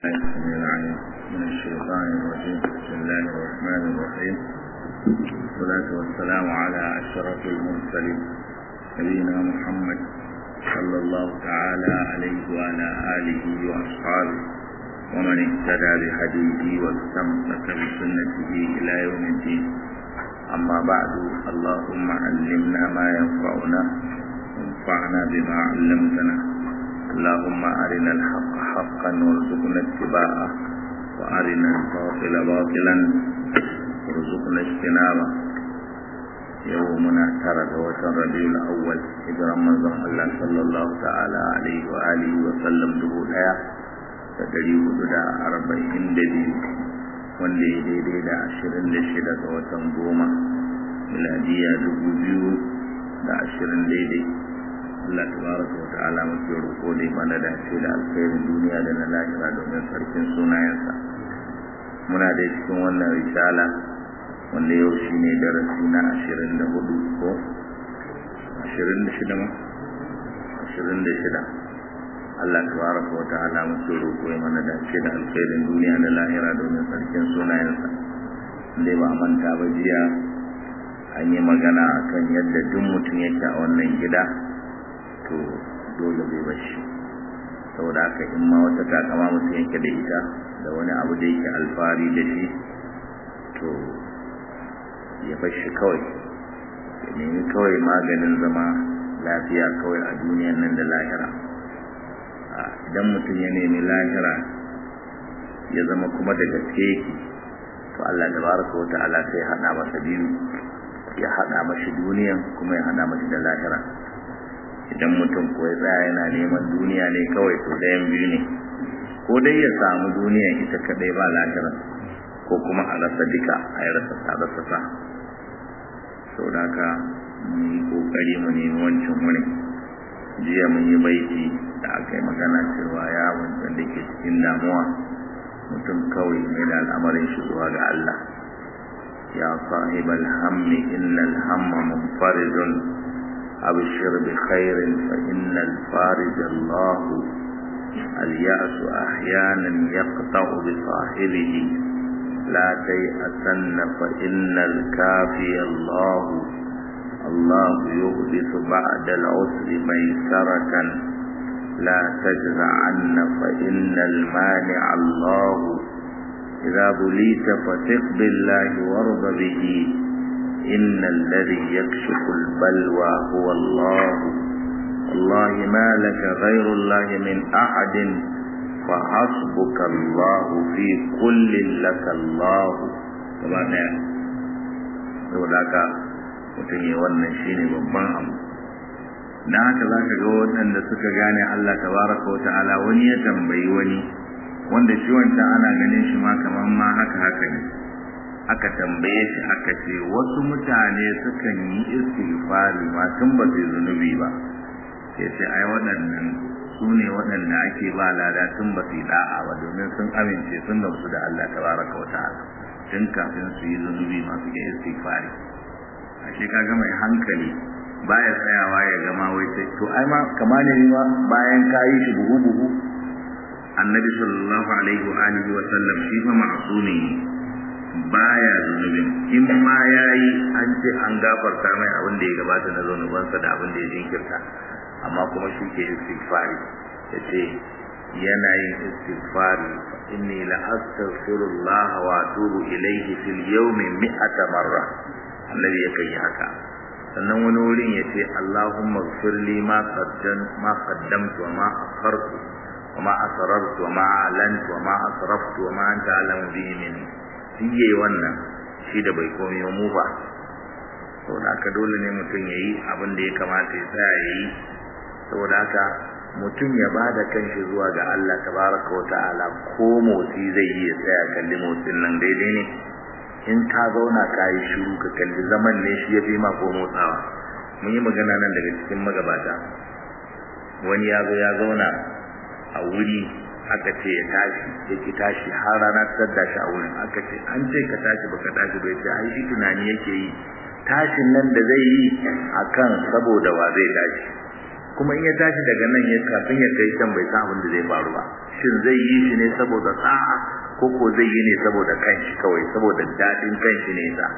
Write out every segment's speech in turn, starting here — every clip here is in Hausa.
السميع العليم من الشيطان الرجيم بسم الله الرحمن الرحيم والصلاة والسلام على أشرف المرسلين نبينا محمد صلى الله تعالى عليه وعلى آله وأصحابه ومن اهتدى بهديه واستمسك بسنته إلى يوم الدين أما بعد اللهم علمنا ما ينفعنا وانفعنا بما علمتنا اللهم أرنا الحق حقا وارزقنا اتباعه وأرنا الباطل باطلا وارزقنا اجتنابه يومنا ترى وتر ربيع الأول إجرى منظر الله صلى الله تعالى عليه وآله وسلم دبو دaya da dari hudu da arba'in da biyu wanda ya daidai da ashirin da shida ga watan goma miladiya dubu biyu da ashirin daidai Allah tabaraka wa ta'ala muke roƙo da mana da ce da alkhairin duniya da na lahira domin sarkin sunayensa muna da cikin wannan risala wanda yau shine darasi na ashirin da hudu ko ashirin da shida ma ashirin da shida Allah tabaraka wa ta'ala muke roƙo ya mana da ce da alkhairin duniya da lahira domin sarkin sunayensa dai ba manta ba jiya an yi magana akan yadda duk mutum yake a wannan gida to dole bai bashi saboda haka in ma wata takama mutum yake da ita da wani abu da yake alfahari da shi to ya bashi kawai ya nemi kawai maganin zama lafiya kawai a duniyan nan da lahira idan mutum ya nemi lahira ya zama kuma da gaske yake to Allah tabaraka wa ta'ala sai hada masa biyu ya hada mashi duniyan kuma ya hada mashi da lahira idan mutum ko ya tsaya yana neman duniya ne kawai to ɗayan biyu ne ko dai ya samu duniya ita kadai ba lahira ko kuma a rasa duka a yi rasa sa rasa sa sau da haka mun yi kokari mu nemi wancan wuri jiya mun yi baiti da aka yi magana cewa ya wancan da ke cikin damuwa mutum kawai mai da al'amarin shi zuwa ga Allah ya sahibal hammi innal hamma munfaridun أبشر بخير فإن الفارج الله اليأس أحيانا يقطع بصاحبه لا تيأسن فإن الكافي الله الله يحدث بعد العسر ميسرة لا تجزعن فإن المانع الله إذا بليت فثق بالله وارض به إن الذي يكشف البلوى هو الله والله ما لك غير الله من أحد فحسبك الله في كل لك الله كما نعم وداك mutum ya wannan shine babban abu na haka za ka ga waɗanda suka gane Allah tabaraka wa ta'ala wani ya tambayi wani wanda shi wancan ana ganin shi ma kamar ma haka haka ne aka tambaye shi aka ce wasu mutane sukan yi istighfari ma tun ba su zunubi ba sai ce ai waɗannan su ne waɗanda ake ba lada tun ba su da'a ba domin sun amince sun gamsu da Allah tabaraka wa ta'ala tun kafin su yi zunubi ma suke istighfari ashe kaga mai hankali baya tsayawa ya gama wai sai to ai ma kama ne ma bayan ka yi shi buhu buhu annabi sallallahu alaihi wa alihi wa sallam shi fa ma'sumi ne baya zunubin in ma yayi an ce an gafarta mai abin da ya gabata na zunubansa da abin da ya jinkirta amma kuma shi ke istighfari yace yana yin istighfari inni la astaghfirullah wa atubu ilayhi fil yawmi mi'ata marra annabi ya kai haka sannan wani wurin yace allahumma ighfir li ma qaddam ma qaddamtu wa ma akhartu wa ma asrartu wa ma a'lantu wa ma asraftu wa ma anta a'lamu bihi minni shi yayi wannan shi da bai komai mu ba saboda haka dole ne mutum ya yi abin da ya kamata ya tsaya ya yi saboda haka mutum ya ba da kanshi zuwa ga Allah tabaraka wa ta'ala ko motsi zai yi ya tsaya kalli motsin nan daidai ne in ka zauna ka yi shiru ka kalli zaman ne shi ya fi ma ko motsawa mun yi magana nan daga cikin magabata wani ya zo ya zauna a wuri aka ce ya tashi ya ki tashi har rana ta da shi a wurin aka ce an ce ka tashi baka tashi bai ce ai shi tunani yake yi tashin nan da zai yi akan saboda wa zai tashi kuma in ya tashi daga nan ya kafin ya kai can bai san abin da zai faru ba shin zai yi shi ne saboda sa'a ko ko zai yi ne saboda kanshi kawai saboda dadin kanshi ne sa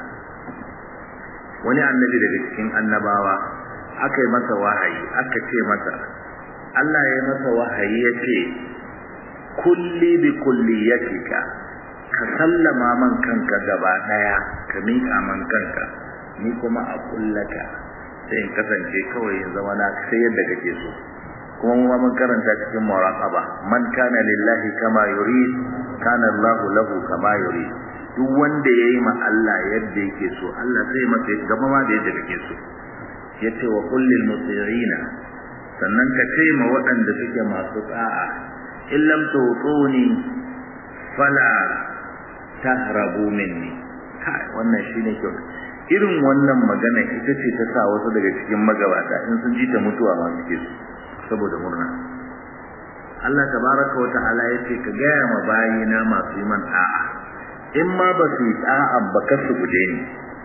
wani annabi daga cikin annabawa aka yi masa wahayi aka ce masa Allah ya yi masa wahayi ya ce kulli bi kulliyatika ka sallama man kanka gaba daya ka miƙa man kanka ni kuma a kullaka sai in kasance kawai in zama na sai yadda kake so kuma mu mun karanta cikin muraqaba man kana lillahi kama yurid kana Allahu lahu kama yurid duk wanda yayi ma Allah yadda yake so Allah sai masa gaba ma da yadda kake so yace wa kullil muti'ina sannan ka ce ma waɗanda suke masu tsa'a in lam tu'tuni fala tahrabu minni kai wannan shine kyau irin wannan magana ita ce ta sa wasu daga cikin magabata in sun ji ta mutuwa ma suke su saboda murna Allah tabaraka wa ta'ala yace ka gaya ma bayina masu yi man da'a in ma ba su yi da'a ba kar su guje ni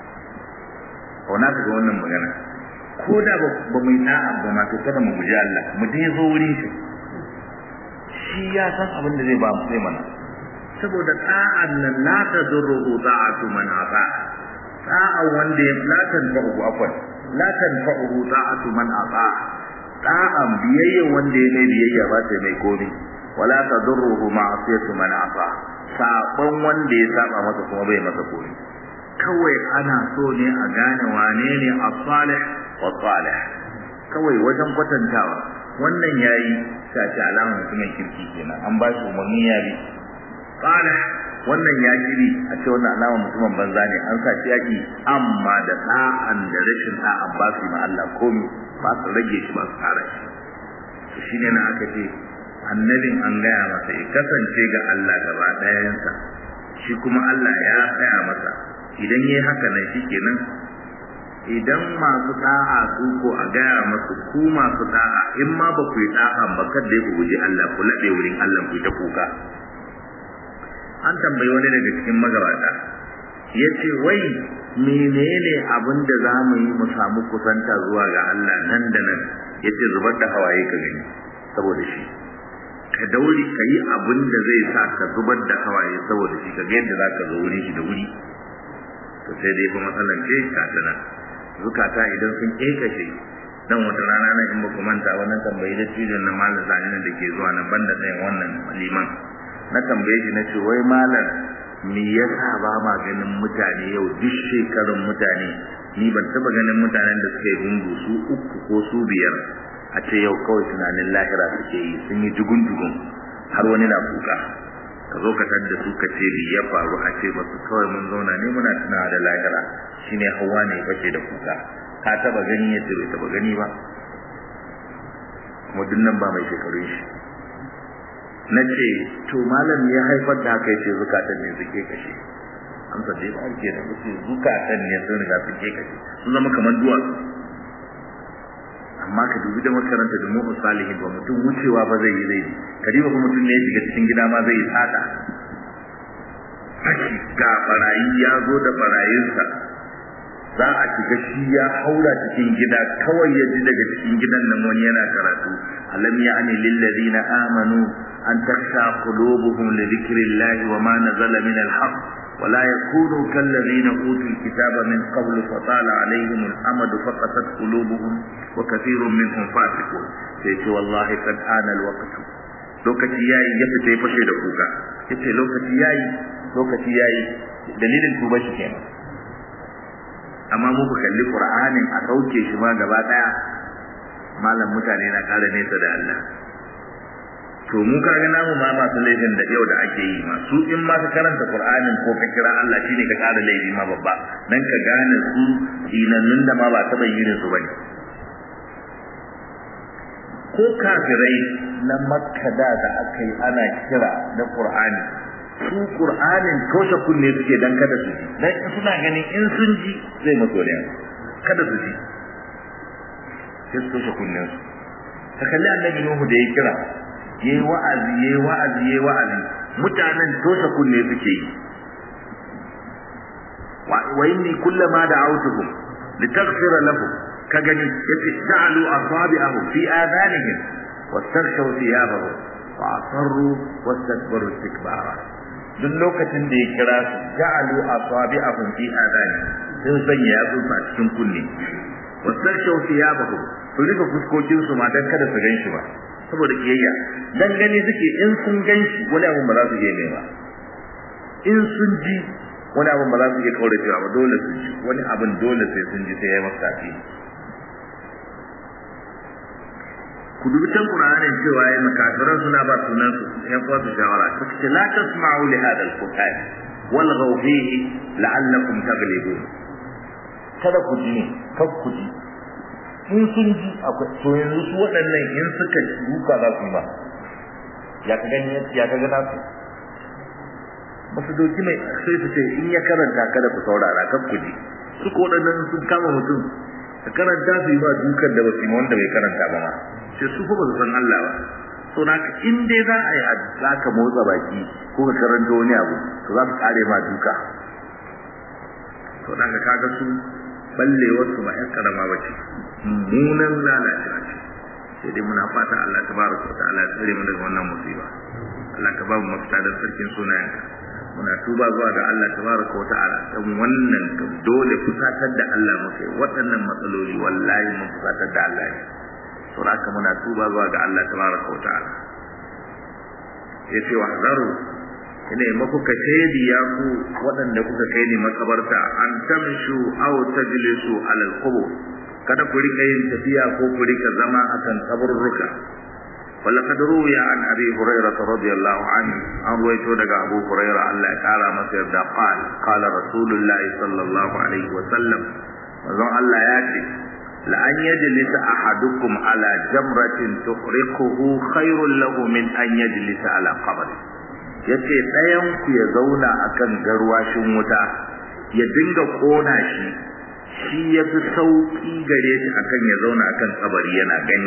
kauna ka ga wannan magana ko da ba mu yi da'a ba ma to kada mu guje Allah mu dai zo wurin shi shi ya san abin da zai ba mu sai mana saboda da'an nan la tadurru da'atu man ata da'a wanda ya la tanfa'u afwan la tanfa'u da'atu man ata da'an biyayya wanda ya mai biyayya ba ta mai komi wala tadurruhu ma'asiyatu man ata sabon wanda ya saba masa kuma bai masa komi kawai ana so ne a gane wane ne as-salih wa salih kawai wajen kwatantawa wannan yayi sace alama mutumin kirki kenan an ba shi umarni ya bi salih wannan ya kiri a ce wannan alama mutumin banza ne an sa shi yaki amma da da'an da rashin da'an ba su ma Allah komi ba su rage shi ba su kara shi shi ne na aka ce annabin an gaya masa ya kasance ga Allah gaba ɗayansa shi kuma Allah ya tsaya masa idan yayi haka nan shikenan idan masu da'a su ko a gaya masu ku masu da'a in ma ba ku yi da'a ba kada ku guji Allah ku laɗe wurin Allah ku ta kuka an tambayi wani daga cikin magabata ya ce wai menene abin da za mu yi mu samu kusanta zuwa ga Allah nan da nan ya ce zubar da hawaye ka gani saboda shi ka dauri ka yi abin da zai sa ka zubar da hawaye saboda shi ka ga yadda za ka zo wurin shi da wuri to sai dai fa matsalan ce ka tana zukata idan sun kekashe dan wata rana nan in ba ku manta wannan tambayi da cijin na malam zani da ke zuwa nan banda ɗayan wannan liman na tambaye shi na ce wai malam me yasa ba ma ganin mutane yau duk shekarun mutane ni ban taba ganin mutanen da suke gungu su uku ko su biyar a ce yau kawai tunanin lahira suke yi sun yi jugun jugun har wani na kuka ka zo ka tadda su ka ce ya faru a ce masu kawai mun zauna ne muna tunawa da lahira shine hawa ne bace da kuka ka taba gani ya ce bai taba gani ba kuma nan ba mai shekarun shi na ce to malam ya haifar da haka yace zukatan ne suke kashe amsa dai ba ke da ce zukatan ne sun riga suke kashe sun zama kamar duwatsu amma ka dubi da makaranta da mu'min salihin ba mutum wucewa ba zai yi zai ka diba ba mutum ne ya shiga cikin gida ma zai yi tsada fashi ga barayi ya zo da barayinsa za a shiga shi ya haura cikin gida kawai ya ji daga cikin gidan nan wani yana karatu alam ya'ni lil ladina amanu an takhsha qulubuhum li dhikrillahi wa ma nazala min al-haqq ولا يكونوا كالذين أوتوا الكتاب من قبل فطال عليهم الأمد فقست قلوبهم وكثير منهم فاسقون سيتي والله قد آن الوقت lokaci yayi ya fita ya fashe da kuka yace lokaci yayi lokaci yayi dalilin tuba shi kenan amma mu ku kalli qur'anin a sauke shi ma gaba daya malam mutane na kara nesa da Allah to mu ka ga namu ma masu laifin da yau da ake yi ma su in ma ka karanta qur'anin ko ka kira Allah shine ka kara laifi ma babba dan ka gane su dinannun da ma ba taba yin su bane ko kafirai na makka da da aka yi ana kira da qur'ani su qur'anin toshe kunne suke dan kada su ji dan suna ganin in sun ji zai mutu ne kada su ji sai su toshe kunnen su ka kalli annabi nuhu da ya kira yayi wa'azi yayi wa'azi yayi wa'azi mutanen toshe kunne suke yi wa inni kullama da'awtuhum litaghfira lahum ka gani yace ja'alu asabi'ahu fi adanihim wastaghshaw thiyabahum wa asarru wastakbaru istikbara duk lokacin da ya kira su ja'alu asabi'ahum fi adanihim sun sanya yatsun a cikin kunne wastaghshaw thiyabahum su rika fuskokin su ma dan kada su gan shi ba saboda kiyayya dan gani suke in sun gan shi wani abun ba za su iya ba in sun ji wani abun ba za su iya kaura cewa ba dole su ji wani abun dole sai sun ji sai ya masa tafi ku dubi can Qur'anin cewa ya makafiran suna ba sunan su ya kuwa su shawara ta ce la tasma'u li hadha al-qur'an wal fihi la'allakum taghlibun kada ku ji kar ku ji in sun ji akwai to yanzu su waɗannan in suka duka za su yi ba ya ka gani ya ka gana su ba su doki mai sai su ce in ya karanta kada ku saurara kan ku ji su ko waɗannan sun kama mutum ka karanta su yi ba dukan da ba su yi wanda bai karanta ba ma sai su fa ba su san Allah ba to na in dai za a yi za ka motsa baki ko ka karanta wani abu to za su kare ma duka to na ka kaga su ballewar su ba ƴan karama ba ce mummunan lalacewa ce sai dai muna fata Allah tabaraka wa ta'ala ya tsare mu daga wannan musiba Allah ka ba mu mafita da sarkin sunayenka muna tuba zuwa ga Allah tabaraka wa ta'ala dan wannan dole fusatar da Allah muke waɗannan matsaloli wallahi mun fusatar da Allah ne to haka muna tuba zuwa ga Allah tabaraka wa ta'ala yace wa hadaru ina maku ka shaidi ya ku waɗanda kuka kai ni makabarta an tamshu aw tajlisu ala al-qubur kada ku rika yin tafiya ko ku rika zama akan kaburruka ولقد روي عن ابي هريره رضي الله عنه عن رويته دغ ابو هريره الله تعالى ما سيدا قال قال رسول الله صلى الله عليه وسلم وزن الله ياتي لأن يجلس أحدكم على جمرة تحرقه خير له من أن يجلس على قبر yace ɗayan ku ya zauna akan garwashin wuta ya dinga kona shi shi ya fi sauƙi gare shi akan ya zauna akan kabari yana gani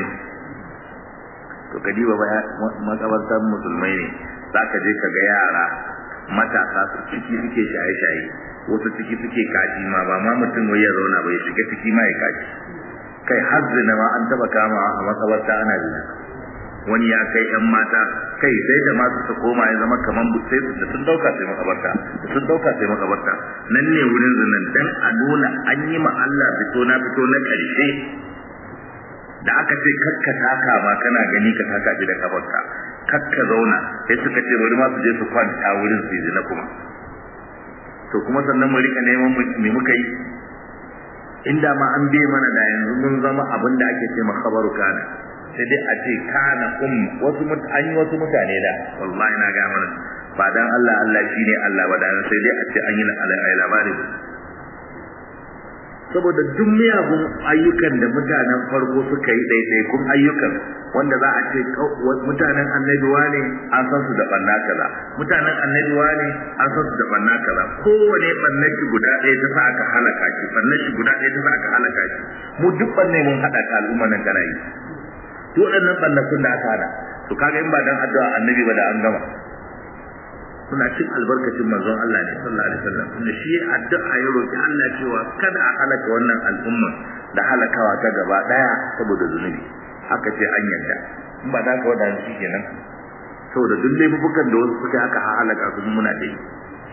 to ka diba ba makabartar musulmai ne za ka je ka ga yara matasa su ciki suke shaye-shaye wasu ciki suke kashi ma ba ma mutum wai ya zauna ba ya shiga ciki ma ya kashi kai har zina ma an taba kama a makabarta ana zina wani ya kai yan mata kai sai da masu su koma ya zama kaman sai su da sun dauka sai makabarta da sun dauka sai makabarta nan ne wurin zinan dan a nuna an yi ma Allah fito na fito na karshe da aka ce kakka taka ma kana gani ka taka shi da kafarka kakka zauna sai suka ce bari ma su je su kwanta wurin su zina kuma to kuma sannan mu rika neman me muka yi inda ma an biye mana da yanzu mun zama abin da ake ce khabaru kana sai dai a ce kana um wasu an yi wasu mutane da wallahi na ga mana ba dan Allah Allah shine Allah ba dan sai dai a ce an yi labari saboda duk miyagun ayyukan da mutanen farko suka yi ɗaiɗaikun ayyukan wanda za a ce mutanen annabi ne an san su da banna kaza mutanen annabi ne an san su da banna kaza kowane bannan shi guda ɗaya ta sa aka halaka shi bannan shi guda ɗaya ta sa aka halaka shi mu duk banne mun haɗa ka al'umma nan kana yi to waɗannan bannakun da aka hada to kaga in ba dan addu'a annabi ba da an gama suna cin albarkacin manzon Allah ne sallallahu alaihi wasallam tunda shi addu'a ya roki Allah cewa kada a halaka wannan al'umma da halakawa ta gaba daya saboda zunubi haka ce an yadda in ba da ka wada shi kenan saboda duk laifukan da wasu suka aka halaka su muna da yi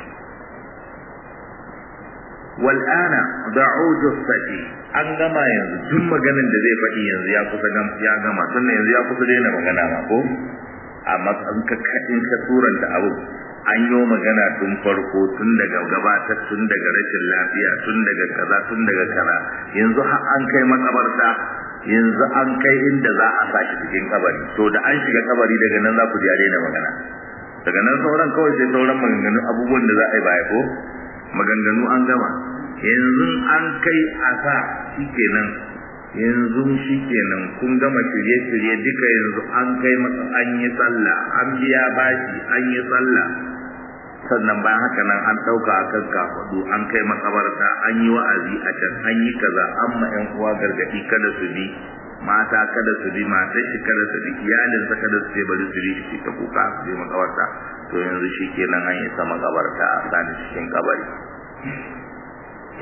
wal ana da'u jussati an gama yanzu duk maganin da zai faɗi yanzu ya kusa ya gama sannan yanzu ya kusa daina magana ma ko amma an ka in ka suranta abu an yi magana tun farko tun daga gabatar tun daga rashin lafiya tun daga kaza tun daga kaza yanzu har an kai makabarta yanzu an kai inda za a sashi cikin kabari to da an shiga kabari daga nan za ku ji daina magana daga nan sauran kawai sai sauran maganganu abubuwan da za a yi baya ko maganganu an gama yanzu an kai a sa shikenan yanzu shi kenan kun gama shirye-shirye duka yanzu an kai masa an yi sallah an biya bashi an yi sallah sannan bayan haka nan an ɗauka a kan kafaɗu an kai makabarta an yi wa'azi a can an yi kaza an ma ƴan uwa gargaɗi kada su bi mata kada su bi matan shi kada su bi iyalinsa kada su ce bari su bi shi ta kuka su je makabarta to yanzu shi kenan an isa makabarta a sani cikin kabari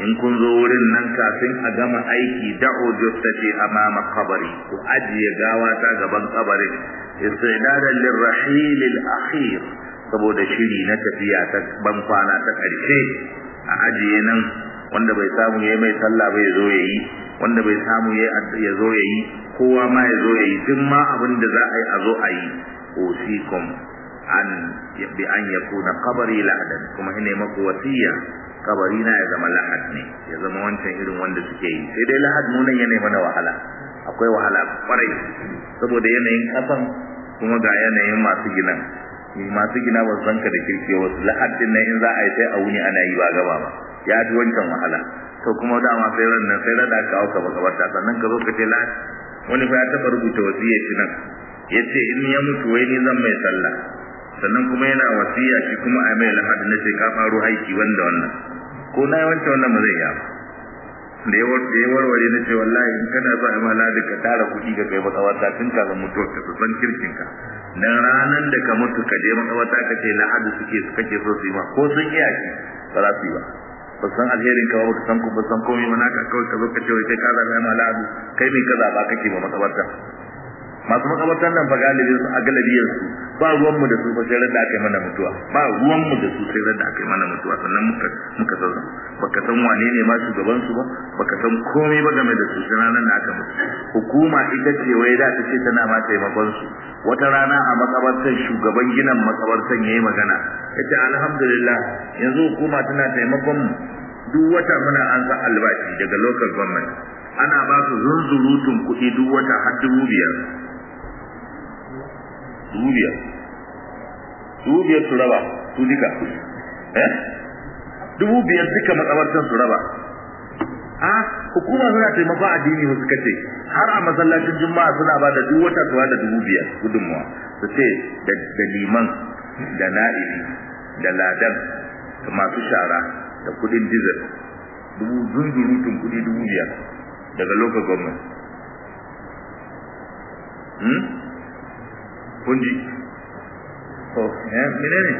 in kun zo wurin nan kafin a gama aiki da'u jussati amama qabri ku ajiye gawa ta gaban kabarin istidadan lirrahil al-akhir saboda shiri na tafiya ta ban kwana ta karshe a ajiye nan wanda bai samu yayi mai sallah bai zo yayi wanda bai samu yayi ya zo yayi kowa ma ya zo yayi duk ma abin da za a yi a zo a yi usikum an bi an yakuna qabri lahadan kuma ina maku wasiya kabari na ya zama lahad ne ya zama wancan irin wanda suke yi sai dai lahad mu nan yana mana wahala akwai wahala kwarai saboda yanayin kasan kuma ga yanayin masu gina masu gina ba san ka da kirki wasu lahad din nan in za a yi sai a wuni ana yi ba gaba ba ya fi wancan wahala to kuma dama sai ran nan sai rada ka auka makabarta sannan ka zo ka ce lahad wani fa ya taba rubuta wasiya shi nan yace in ya mutu wai ni zan mai sallah sannan kuma yana wasiya shi kuma a mai lahadi na ce ka faro aiki wanda wannan ko na yawanci wannan ba zai yi ba da ya warware na ce wallahi in kana so a yi lahadi ka tara kuɗi ka kai makawarta tun kafin mutuwar ka su san kirkin ka dan ranar da ka mutu ka je makawarta ka ce lahadi suke su kake so su yi ma ko sun iya shi ba za su yi ba ba san alherin ka ba san ku ba san komai ba naka kawai ka zo ka ce wai kai ka zaɓa ma lahadi kai mai ka zaɓa kake ba makawarta masu makabartan nan fa galibin su a galibiyar su ba ruwan mu da su fa sai da aka yi mana mutuwa ba ruwan mu da su sai da aka yi mana mutuwa sannan muka muka san baka san wane ne ma shugaban su ba baka san komai ba game da su sai ranar da aka mutu hukuma ita ce wai da ta ce tana ma taimakon su wata rana a makabartar shugaban ginin makabartar yayi magana yace alhamdulillah yanzu hukuma tana taimakon mu duk wata muna an sa albashi daga local government ana ba su zunzurutun kuɗi duk wata har dubu biyar dubu biyar dubu biyar su raba su duka eh dubu biyar duka makabartan su raba a hukuma suna taimako addini wasu kace har a masallacin juma'a suna ba da duk wata su da dubu biyar gudunmuwa su ce da liman da na'ibi da ladan da masu shara da kudin dizil dubu zunzurutun kudi dubu biyar daga local government hmm? kunji to eh menene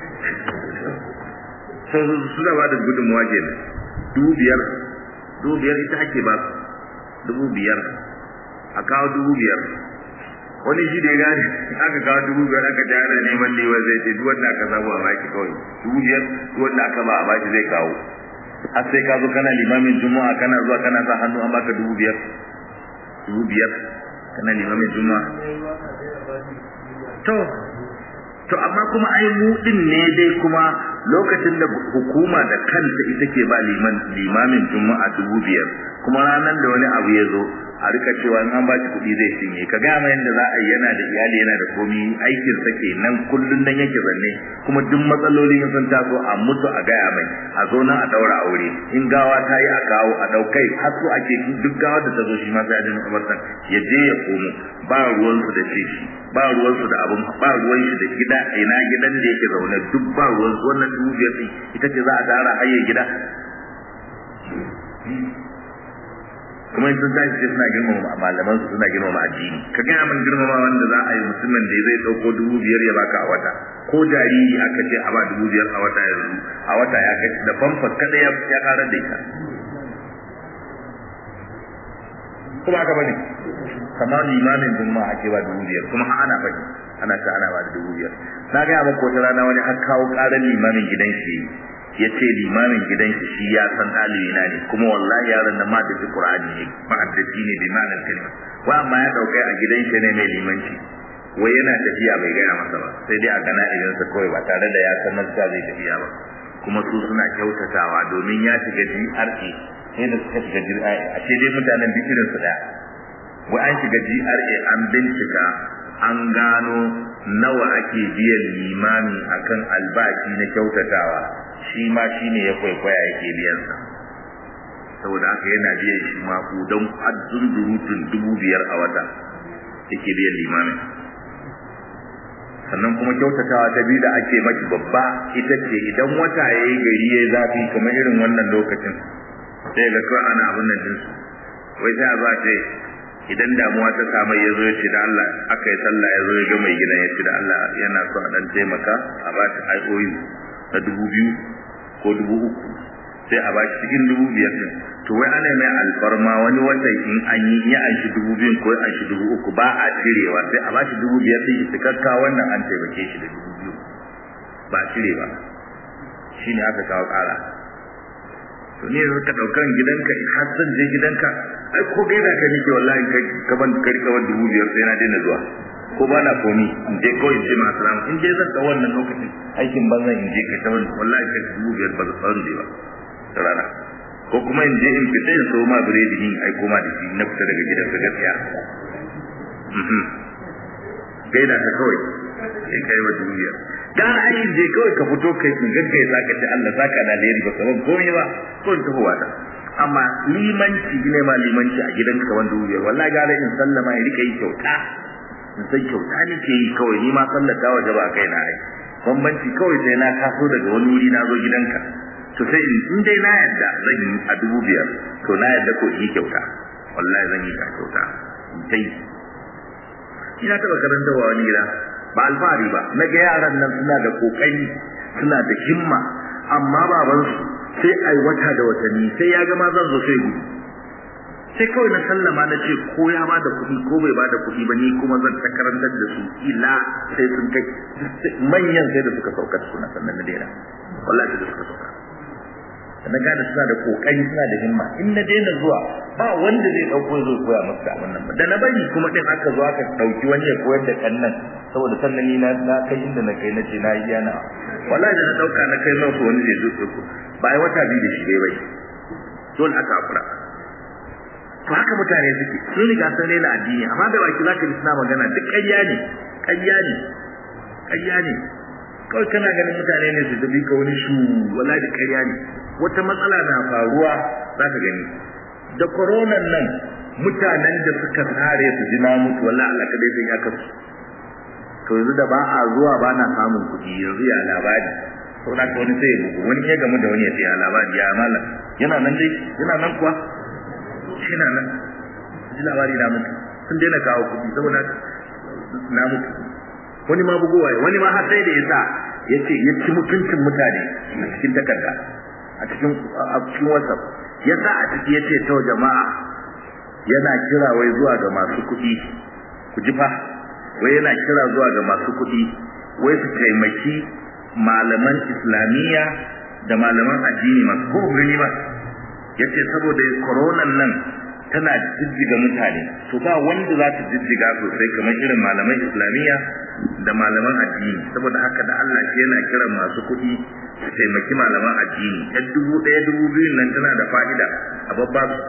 so suna ba da gudunmuwa kenan dubu biyar dubu biyar ita ake ba dubu biyar a kawo dubu biyar wani shi da ya gane aka kawo dubu biyar aka ja ana neman lewa zai ce duk wanda aka samu a baki kawai dubu biyar duk wanda aka ba a baki zai kawo har sai ka zo kana limamin juma'a kana zuwa kana sa hannu an baka dubu biyar dubu biyar kana limamin juma'a to to amma kuma ai mu din ne dai kuma lokacin da hukuma da kanta ita ke ba liman limamin juma'a dubu biyar kuma ranar da wani abu ya zo a rika cewa in an ba shi kuɗi zai cinye ka gaya mai yadda za a yi yana da iyali yana da komi aikin sa ke nan kullum nan yake zanne kuma duk matsalolin sun taso a mutu a gaya mai a zo nan a daura aure in gawa ta yi a kawo a daukai har so ake duk gawa da ta zo shi ma sai a dinga kabartan ya je ya komo ba ruwansu da ce shi ba ruwansu da abun ba ruwan shi da gida ina gidan da yake zaune duk ba ruwansu wannan dubu biyar ita ce za a tara hayyar gida kuma sun tashi sai suna girmama malaman su suna girmama addini ka gaya min girmama wanda za a yi mutumin da zai dauko dubu biyar ya baka a wata ko jariri aka ce a ba dubu biyar a wata yanzu a wata ya kai da famfas kada ya ya karar da ita kuma aka bane kamar limamin juma'a ake ba dubu biyar kuma ana bane ana ta ana ba da dubu biyar na gaya maka wata rana wani har kawo karar limamin gidan shi ya ce limamin gidan shi shi ya san ɗalibi na ne kuma wallahi yaron nan ma da shi qur'ani ne ma'addaci ne bi ma'anar kalma wa amma ya daukai a gidan shi ne mai limanci wai yana tafiya bai gaya masa ba sai dai a gana idan sa kawai ba tare da ya san nan zai tafiya ba kuma su suna kyautatawa domin ya shiga GRA sai da suka shiga GRA a ce dai mutanen bikirin su daya wai an shiga GRA an bincika an gano nawa ake biyan limami akan albashi na kyautatawa shi ma shi ne ya kwaikwaya yake biyansa saboda haka yana biyan shi ma ku don hadzun durutun dubu biyar a wata yake biyan limamin sannan kuma kyautatawa ta biyu da ake maki babba ita ce idan wata ya yi gari ya zafi kamar irin wannan lokacin sai ga kawai ana abin nan dinsu wai sai a za ce idan damuwa ta samu ya zo ya ce da Allah aka yi sallah ya zo ya ga mai gina ya ce da Allah yana so a dan taimaka a ba shi IOU na dubu biyu ko dubu uku sai a bashi cikin dubu biyar din to wai ana mai alfarma wani wata in an yi ya an shi dubu biyun ko an shi dubu uku ba a cirewa sai a bashi dubu biyar din cikakka wannan an taimake shi da dubu biyu ba cire ba shine aka kawo ƙara to ne yanzu ka ɗaukan gidanka in har zan je gidanka ai ko gaida ka nake wallahi kai ka ban ka rika ban dubu biyar sai na daina zuwa ko ba na komi in je kawai in je masu rama in je zan ga wannan lokacin aikin banzan in je kai ta wani wallahi kai dubu biyar ba zan je ba da rana ko kuma in je in fita in so ma biredi ni ai koma da shi na fita daga gidan ka gaskiya gaida ka kawai sai kai wa dubu biyar gara ai je kawai ka fito kai in gaggai za ka ce Allah saka da alheri ba kaman komai ba ko in tafi wata amma limanci ne ma limanci a gidanka kaman dubu biyar wallahi gara in sallama in rika yi kyauta in san kyauta nake yi kawai ni ma sallata waje ba kai na ai bambanci kawai sai na taso daga wani wuri na zo gidanka to sai in dai na yadda zan yi a dubu biyar to na yadda ko in yi kyauta wallahi zan yi kyauta in ta yi ina taɓa karantarwa wani gida ba alfahari ba na ga yaran nan suna da kokari suna da himma amma babansu sai ai wata da watanni sai ya gama zan zo sai gudu sai kawai na sallama na ce ko ya ba da kuɗi ko bai ba da kuɗi ba ni kuma zan ta karantar da su ila sai sun kai manyan sai da suka sauka suna sannan na daina wallahi da suka sauka na gane suna da kokari suna da himma in na daina zuwa ba wanda zai dauko zo koya maka wannan ba da na bari kuma din aka zo aka dauki wani ya koyar da kannan saboda sannan ni na na kai inda na kai nace na yi yana wallahi da na dauka na kai maka wani zai zo ko ba ai wata biyu da shi dai bai dole aka afura to haka mutane suke sun riga sun rena addini amma da baki zaka ji suna magana duk ƙarya ne ƙarya ne ƙarya ne kawai kana ganin mutane ne su tafi ka wani shu wallahi da ƙarya ne wata matsala na faruwa za ka gani da koronan nan mutanen da suka tsare su ji na mutu wallahi Allah kadai sai ya kasu to yanzu da ba a zuwa ba na samun kuɗi yanzu ya labari to da wani sai ya bugu wani ya gamu da wani ya ce ya labari ya malam yana nan dai yana nan kuwa shi na nan ji labari na mutu sun daina kawo kuɗi saboda na mutu wani ma bugowa wani ma har sai da yasa yace ya ci mutuncin mutane a cikin takarda a cikin a cikin WhatsApp yasa a ciki yace to jama'a yana kira wai zuwa ga masu kuɗi ku ji fa wai yana kira zuwa ga masu kuɗi wai su taimaki malaman islamiyya da malaman addini masu ko gani ba yace saboda koronan nan tana jijjiga mutane to ba wanda za ta jijjiga sosai kamar irin malaman islamiyya da malaman addini saboda haka da Allah shi yana kiran masu kuɗi su taimaki malaman addini yan dubu ɗaya dubu biyun nan tana da fa'ida a babba su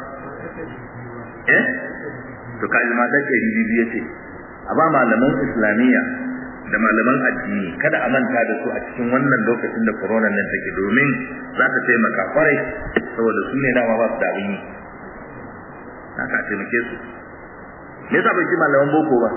eh to kaji ma da ɗari biyu ya ce a ba malaman islamiyya da malaman addini kada a manta da su a cikin wannan lokacin da corona nan take domin za ta taimaka kwarai saboda su ne dama ba su da abin yi haka a taimake su me yasa bai ci malaman boko ba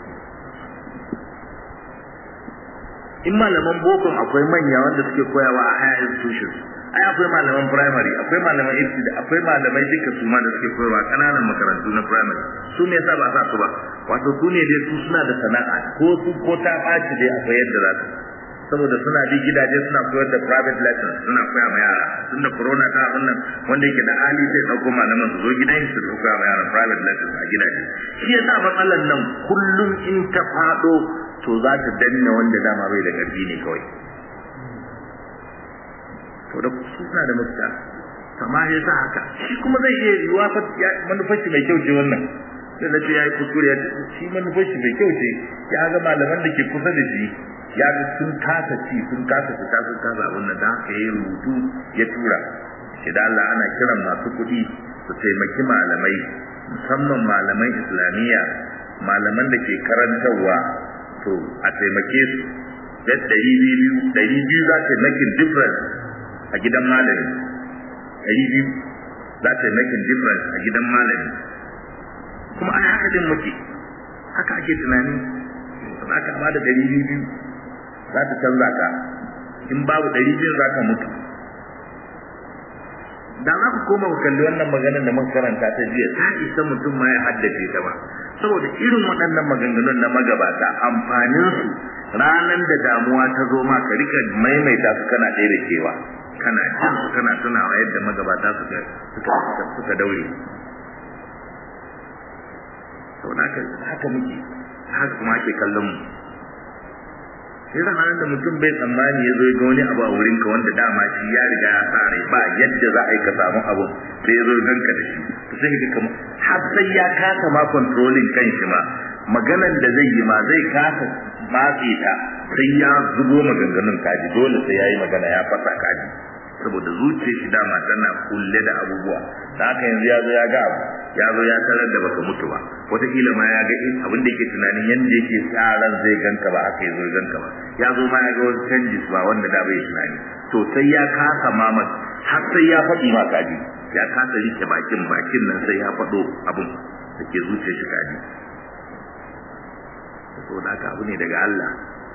in malaman boko akwai manya wanda suke koyawa a higher institutions ai akwai malaman primary akwai malaman ibtida akwai malamai duka su ma da suke koyarwa kananan makarantu na primary su me yasa ba sa su ba wato su ne dai su suna da sana'a ko su ko ta ɓaci dai akwai yadda za su saboda suna bi gidaje suna koyar da private lessons suna koya ma yara tunda corona ta wannan wanda yake da hali sai dauko malaman su zo gidan su su koya ma yara private lessons a gidaje shi yasa matsalan nan kullum in ta fado to za ta danna wanda dama bai da karfi ne kawai to da su suna da mafita amma ya sa haka shi kuma zai iya yiwuwa fa manufar shi mai kyau ce wannan sai na ce ya yi kuskure ya shi manufar shi mai kyau ce ya ga malaman da ke kusa da shi ya ga sun kasa ci sun kasa fita sun kasa abin da haka ya rubutu ya tura shi da Allah ana kiran masu kuɗi su taimaki malamai musamman malaman islamiyya malaman da ke karantarwa to a taimake su da ɗari biyu ɗari biyu za ta making difference a gidan malami ɗari biyu za ta making difference a gidan malami kuma ana haka din muke haka ake tunani za ka ba da ɗari biyu za ta canza ka in babu ɗari biyu za ka mutu da za ku koma ku kalli wannan maganar da muka karanta ta jiya ta isa mutum ma ya haddace ta ba saboda irin waɗannan maganganun na magabata amfanin su ranan da damuwa ta zo ma ka rika maimaita su kana ɗaya da kewa kana jin su kana tunawa yadda magabata suka suka suka daure saboda haka haka muke haka kuma ake kallon mu sai da hannun da mutum bai tsammani ya zo ya ga wani abu a wurinka wanda dama shi ya riga ya sa rai ba yadda za a yi ka samu abu sai ya zo ya ganka da shi to sai ka kama har sai ya kasa ma controlling kan shi ma maganan da zai yi ma zai kasa matse ta sai ya zubo maganganun kaji dole sai ya yi magana ya fasa kaji saboda zuciyar shi dama tana kulle da abubuwa da haka yanzu ya zo ya ga abu ya zo ya tarar da baka mutu ba wataƙila ma ya ga abin da yake tunanin yanda yake tsaran zai ganka ba aka yi zo ganka ba ya zo ma ya ga wasu canjis ba wanda da bai tunani to sai ya kasa mama har sai ya faɗi ma kaji ya kasa rike bakin bakin nan sai ya faɗo abin da ke zuciyar shi kaji saboda haka abu ne daga Allah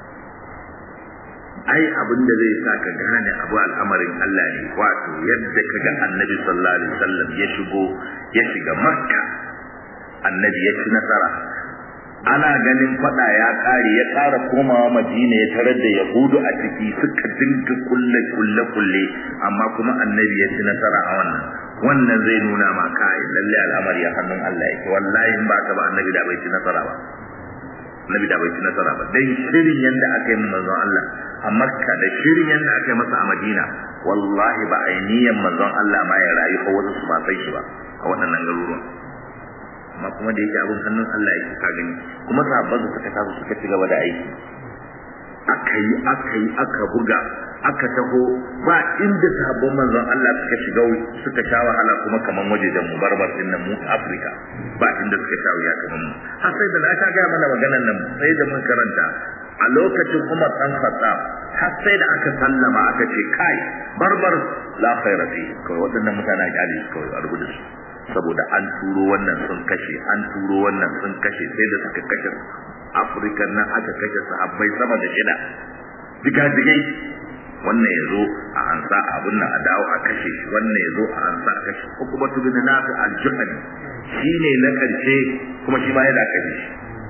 ai abin da zai sa ka gane abu al'amarin Allah ne wato yadda ka ga annabi sallallahu alaihi wasallam ya shigo ya shiga makka annabi ya ci nasara ana ganin fada ya kare ya kara komawa madina ya tarar da yahudu a ciki suka dinga kulle kulle kulle amma kuma annabi ya ci nasara a wannan wannan zai nuna ma kai lalle al'amari a hannun Allah yake wallahi in ba ka ba annabi da bai ci nasara ba annabi da bai ci nasara ba dan shirin yanda aka yi manzon Allah a Makka da shirin yanda aka yi masa a Madina wallahi ba ainiyan manzon Allah ma ya rayu ko wasu su ba sai shi ba a waɗannan garuruwan amma kuma da yake abin hannun Allah yake ka gani kuma sahabban su suka taso suka ci gaba da aiki aka yi aka yi aka buga aka taho ba inda sahabban manzon Allah suka shiga suka sha wahala kuma kaman wajejen mu barbar din nan mu Afirka ba inda suka sha wuya kaman mu har sai da aka ga mana maganar nan sai da mun karanta a lokacin Umar dan Khattab har sai da aka sallama aka ce kai barbar la khaira fi kawai waɗannan mutanen kyale su kawai a rubuta su saboda an turo wannan sun kashe an turo wannan sun kashe sai da suka kashe Afirka nan aka kashe sahabbai sama da shida diga-digai wannan ya zo a ansa abin nan a dawo a kashe shi wannan ya zo a ansa a kashe ko kuma tu bin nafi al-juhani shine na karshe kuma shi ma yana kashe shi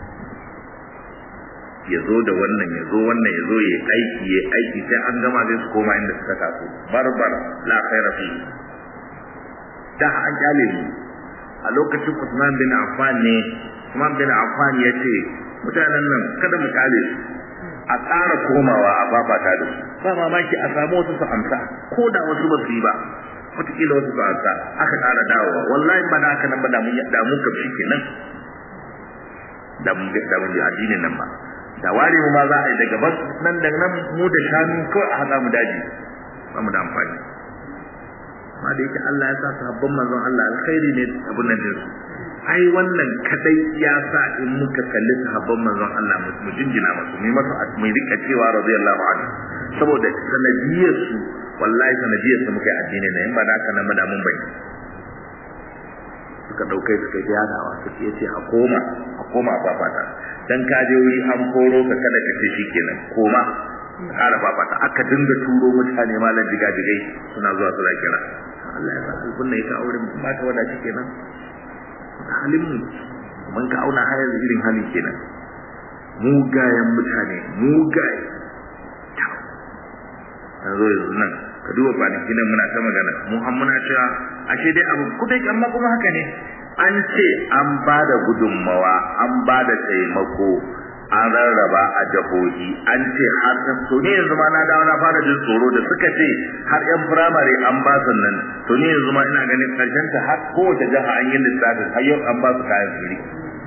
ya zo da wannan ya zo wannan ya zo ya aiki ya aiki sai an gama zai su koma inda suka taso barbar la khaira fi da an kyale ni a lokacin Usman bin Affan ne Usman bin Affan ya ce mutanen nan kada mu kyale su a ƙara komawa a babata da su ba mamaki a samu wasu su amsa ko da wasu ba su yi ba wataƙila wasu su amsa aka ƙara dawowa wallahi ba da haka nan ba da mun da mun kamshi kenan da mun da mun addinin nan ba da ware mu ma za a yi daga bas nan da nan mu da shanu kawai a haɗa mu daji ba mu da amfani amma da yake Allah ya sa sahabban manzon Allah alkhairi ne abun nan din ai wannan kadai ya sa in muka kalli sahabban manzon Allah mu jinjina masu mu masa mu rika cewa radiyallahu anhu saboda sanadiyar su wallahi sanadiyar su muka yi addini ne in ba da haka nan da mun bai suka dauke suka yi yadawa suka yi ce a koma a koma a fafata dan ka je wuri an koro ka kada ka ce shikenan koma kara fafata aka dinga turo mutane malam jigajigai suna zuwa suna kira Allah ya sa alkun ne ka aure mu ba ka wada shi kenan halin mu mun ka auna hayar irin hali kenan mugayen mutane mugaye yanzu yanzu nan ka duba kwanaki nan muna ta magana mu an muna cewa ashe dai abu kudai amma kuma haka ne an ce an ba da gudunmawa an ba da taimako an rarraba a jahohi an ce har ta to ne yanzu ma na dawo na fara jin tsoro da suka ce har yan firamare an ba su nan to ne yanzu ma ina ganin karshen ta har kowace jiha an yi lissafin har yau an ba su kayan fili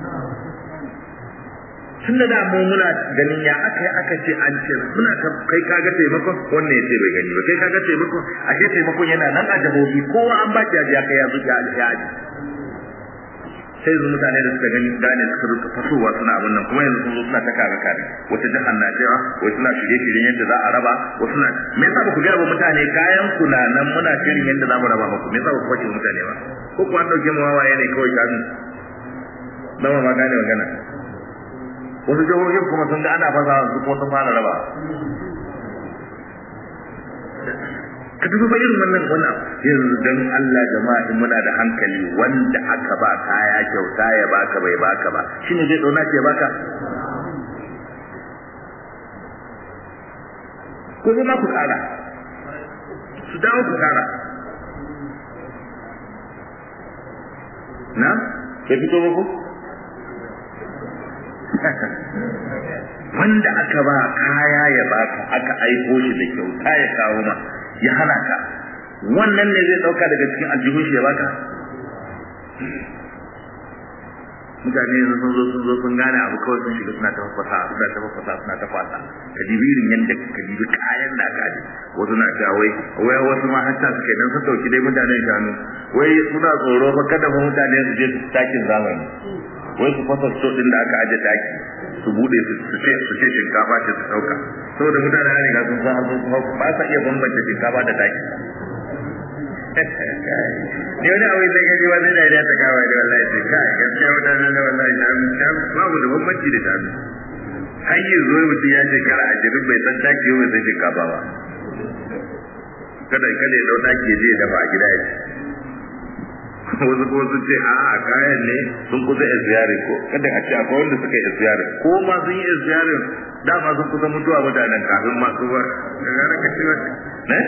tun da da mu muna ganin ya aka yi aka ce an ce muna ta kai kaga taimakon wannan ya ce bai gani ba kai kaga taimakon a ce taimakon yana nan a jahohi kowa an ba shi ya kai ya zuci a aji sai yanzu mutane da suka gani gane suka rika fasowa suna abin nan kuma yanzu sun zo suna ta kare kare wata jihar na cewa wai suna shirye shiryen yadda za a raba wasu na me yasa ba ku gaya wa mutane kayan ku na nan muna shirin yadda za mu raba muku me yasa ba ku kwace mutane ba ko ku an dauke mu wawaye ne kawai kanu ba ma gane magana wasu jihohin kuma sun ga ana fasa su kuma sun fara raba ka dubi ba irin wannan wannan yanzu dan Allah jama'a in muna da hankali wanda aka ba kaya kyauta ya baka bai baka ba shine zai dauna ke baka ko zai ma ku tsara su dawo su kara na ya fito ba ko wanda aka ba kaya ya baka aka aiko shi da kyauta ya kawo ma ya hana ka wannan ne zai dauka daga cikin aljihun shi ya baka mutane yanzu sun zo sun zo sun gane abu kawai sun shiga suna ta fafasa suna ta fafasa suna ta fasa ka dibi irin yadda ka dibi kayan da aka aje wasu na cewa wai wai wasu ma hatta suke dan sun dauki dai mutanen shanu wai suna tsoro fa kada fa mutane su je su takin zamani wai su fasa sto din da aka aje taki su bude su su ce su ce shinkafa ce su dauka saboda mutane an riga sun san har sun ba sa iya bambanta shinkafa da taki ne wani abu da gaji wani da ya ta kawai da wallahi sai kai gaskiya mutane da wallahi sham babu da bambanci da shanu har yi zo mutum ya shekara ashirin bai san taki bai san shinkafa ba kada kada ya dau taki ya je dafa a gida ya ci wasu kuma sun ce a a kayan ne sun kusa isiyari ko kada a ce akwai wanda suka yi isiyari ko ma sun yi isiyari dama sun kusa mutuwa mutanen kafin masu ba ka gane ka ce wata ne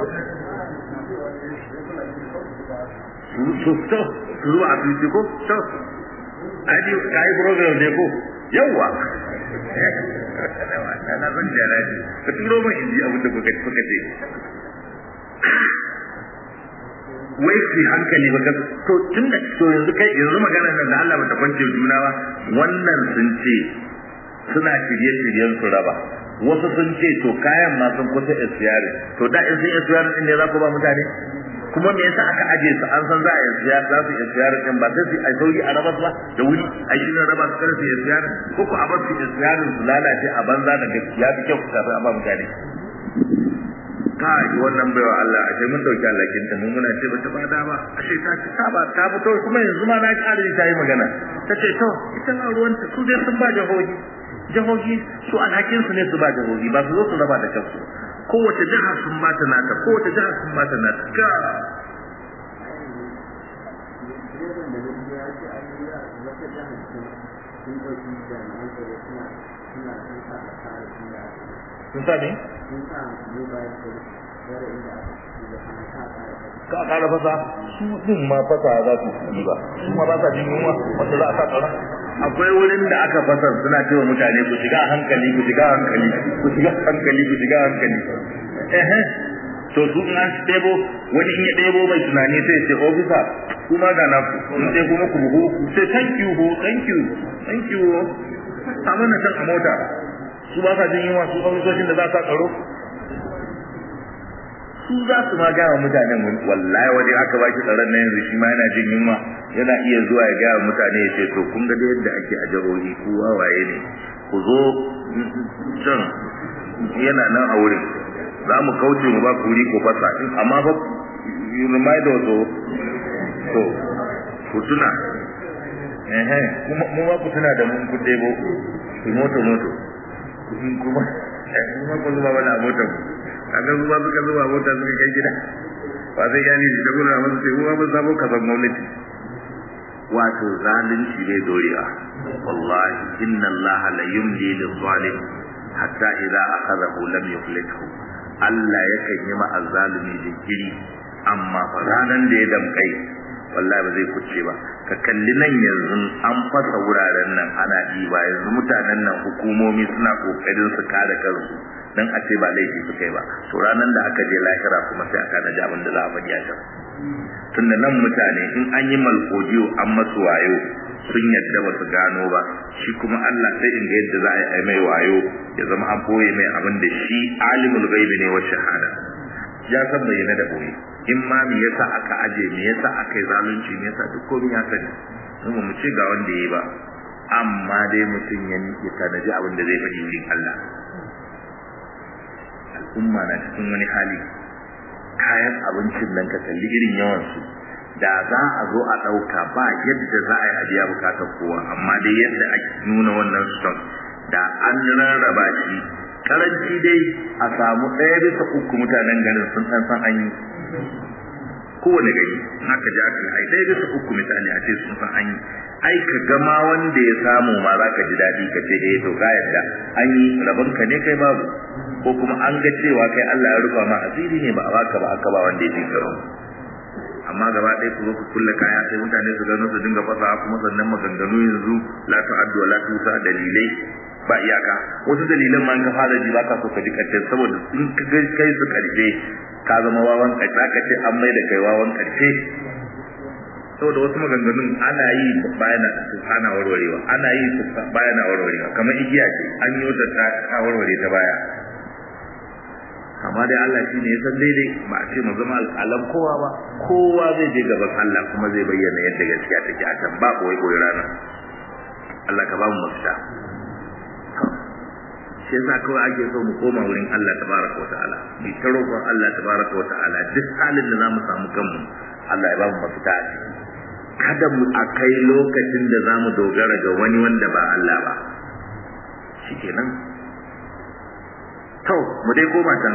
su to su zuwa a fiti ko to aji ka yi program ne ko yawwa na san jana ce ka turo min in ji abin da kuka ce wai su hankali ba to tun da to yanzu kai yanzu magana nan da Allah bata kwance juna ba wannan sun ce suna shirye-shiryen su raba wasu sun ce to kayan ma sun kusa isiyari to da in sun isiyari din ne za ku ba mutane kuma me yasa aka aje su an san za a isiyari za su isiyari din ba sai su ai sauri a raba su ba da wuri a shi ne raba su kada su isiyari ko ku a bar su isiyarin su lalace a banza da ya fi kyau kafin a ba mutane kai wannan baiwa Allah ashe mun dauki allakin ta mun muna ce bata bada ba ashe ta ci ta ba ta fito kuma yanzu ma na ƙara ta yi magana ta ce to ita na ruwan ta su dai sun ba jahohi jahohi su alhakin su ne su ba jahohi ba su zo su raba da kansu kowace jiha sun ba ta nata kowace jiha sun ba ta nata ka sun sa ne? ka kara fasa su din ma fasa za su yi ba su ma ba sa jin yunwa wanda za a sa tsaron akwai wurin da aka fasa suna cewa mutane ku shiga hankali ku shiga hankali ku shiga hankali ku shiga hankali eh to su in an ɗebo wani in ya ɗebo mai tunani sai ce ofisa kuma ga na ku in sai kuma ku buhu sai thank you ho thank you thank you ho amma na san a mota su ba sa jin yunwa su ofisoshin da za su tsaro su za su ma gaya mutanen wallahi wani aka ba shi tsaron na yanzu shi ma yana jin yunwa yana iya zuwa ya gaya mutane ya ce to kun ga yadda ake a jihohi ku wawaye ne ku zo can yana nan a wurin za mu kauce mu ba ku wuri ko fasa amma fa you remind us to ku tuna eh kuma mu ma ku tuna da mun ku debo ku moto moto kuma kuma ku zuba wani motar kaga zuwa suka zuba mota suka kai gida ba zai gani da gura ba sai kuma ba sabo ka san gwamnati wato zalunci ne dorewa wallahi inna allaha la yumli lil zalim hatta idza akhadahu lam yuflithu Allah yakan yi ma azzalimi jinkiri amma fa ranan da ya damkai wallahi ba zai kuce ba ka kalli nan yanzu an fasa wuraren nan ana ɗiba yanzu mutanen nan hukumomi suna kokarin su kare kansu dan a ce ba laifi su kai ba to ranan da aka je lahira kuma sai aka naji abin da za a faɗi a can tunda nan mutane in an yi malkodiyo an masu wayo sun yadda ba su gano ba shi kuma Allah sai in ga yadda za a yi mai wayo ya zama an boye mai abin da shi alimul gaibi ne wa shahada ya san bayyana da boye in ma me yasa aka aje me yasa aka yi zalunci me yasa duk komai ya sani mu mu ce ga wanda yayi ba amma dai mutum ya ya tanaji abin da zai faɗi wurin Allah al'umma na cikin wani hali kayan abincin nan ka kalli irin yawan su da za a zo a ɗauka ba yadda za a yi a biya bukatar kowa amma dai yadda ake nuna wannan stock da an rarraba shi karanci dai a samu ɗaya bisa uku mutanen garin sun san san an yi kowane gari haka ji aka ai ɗaya bisa uku misali a ce sun san an yi ai ka gama wanda ya samu ma za ka ji daɗi ka ce eh to ka yadda an yi rabon ka ne kai babu ko kuma an ga cewa kai Allah ya rufa ma asiri ne ba a baka ba aka ba wanda ya fi karo amma gaba ɗaya ku zo ku kulle kaya sai mutane su gano su dinga fasa kuma sannan maganganu yanzu la ta'addu wa la tusa dalilai ba iyaka wasu dalilan ma ka fara ji baka so ka ji karshe saboda in ka ga kai su karshe ka zama wawan karshe ka ce an mai da kai wawan karshe saboda wasu maganganun ana yi bayana su ana warwarewa ana yi su bayana warwarewa kamar igiya ce an yi wata ta warware ta baya amma dai Allah shi ne ya san daidai ba a ce mu zama alƙalan kowa ba kowa zai je gaban Allah kuma zai bayyana yadda gaskiya take a can ba koyi koyi rana Allah ka ba mu mafita shi yasa kawai ake so mu koma wurin Allah tabaraka wa ta'ala mu ta roƙon Allah tabaraka wa ta'ala duk halin da zamu samu kanmu Allah ya ba mu mafita a ciki kada mu akai lokacin da zamu dogara ga wani wanda ba Allah ba shikenan to mu dai koma can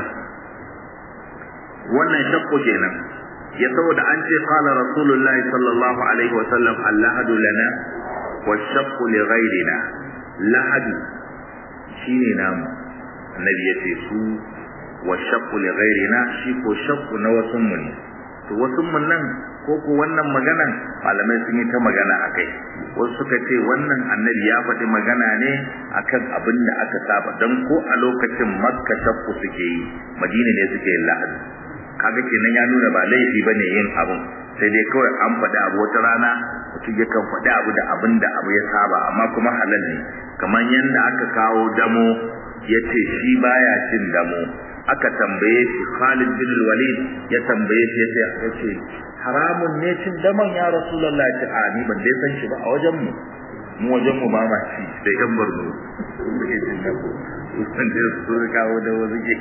wannan shakku kenan ya saboda an ce qala rasulullahi sallallahu alaihi wa sallam allahadu lana wa shakku li ghairina lahadu shine namu annabi ya ce su wa shakku li ghairina shi ko shakku na wasun mu ne to wasun mun nan ko ko wannan maganan malamai sun yi ta magana akai wasu suka ce wannan annabi ya faɗi magana ne akan abin da aka saba dan ko a lokacin makka shakku suke yi madina ne suke yin lahadi kaga kenan ya nuna ba laifi bane yin abun sai dai kawai an faɗi abu wata rana mutum yakan faɗi abu da abin da abu ya saba amma kuma halal ne kamar yadda aka kawo damo ya ce shi baya cin damo aka tambaye shi Khalid bin Walid ya tambaye shi ya ce haramun ne cin daman ya Rasulullah ta a ni ban dai san shi ba a wajen mu mu wajen mu ba ma shi da yan barno suke cin damo sun da su kawo da wasu ke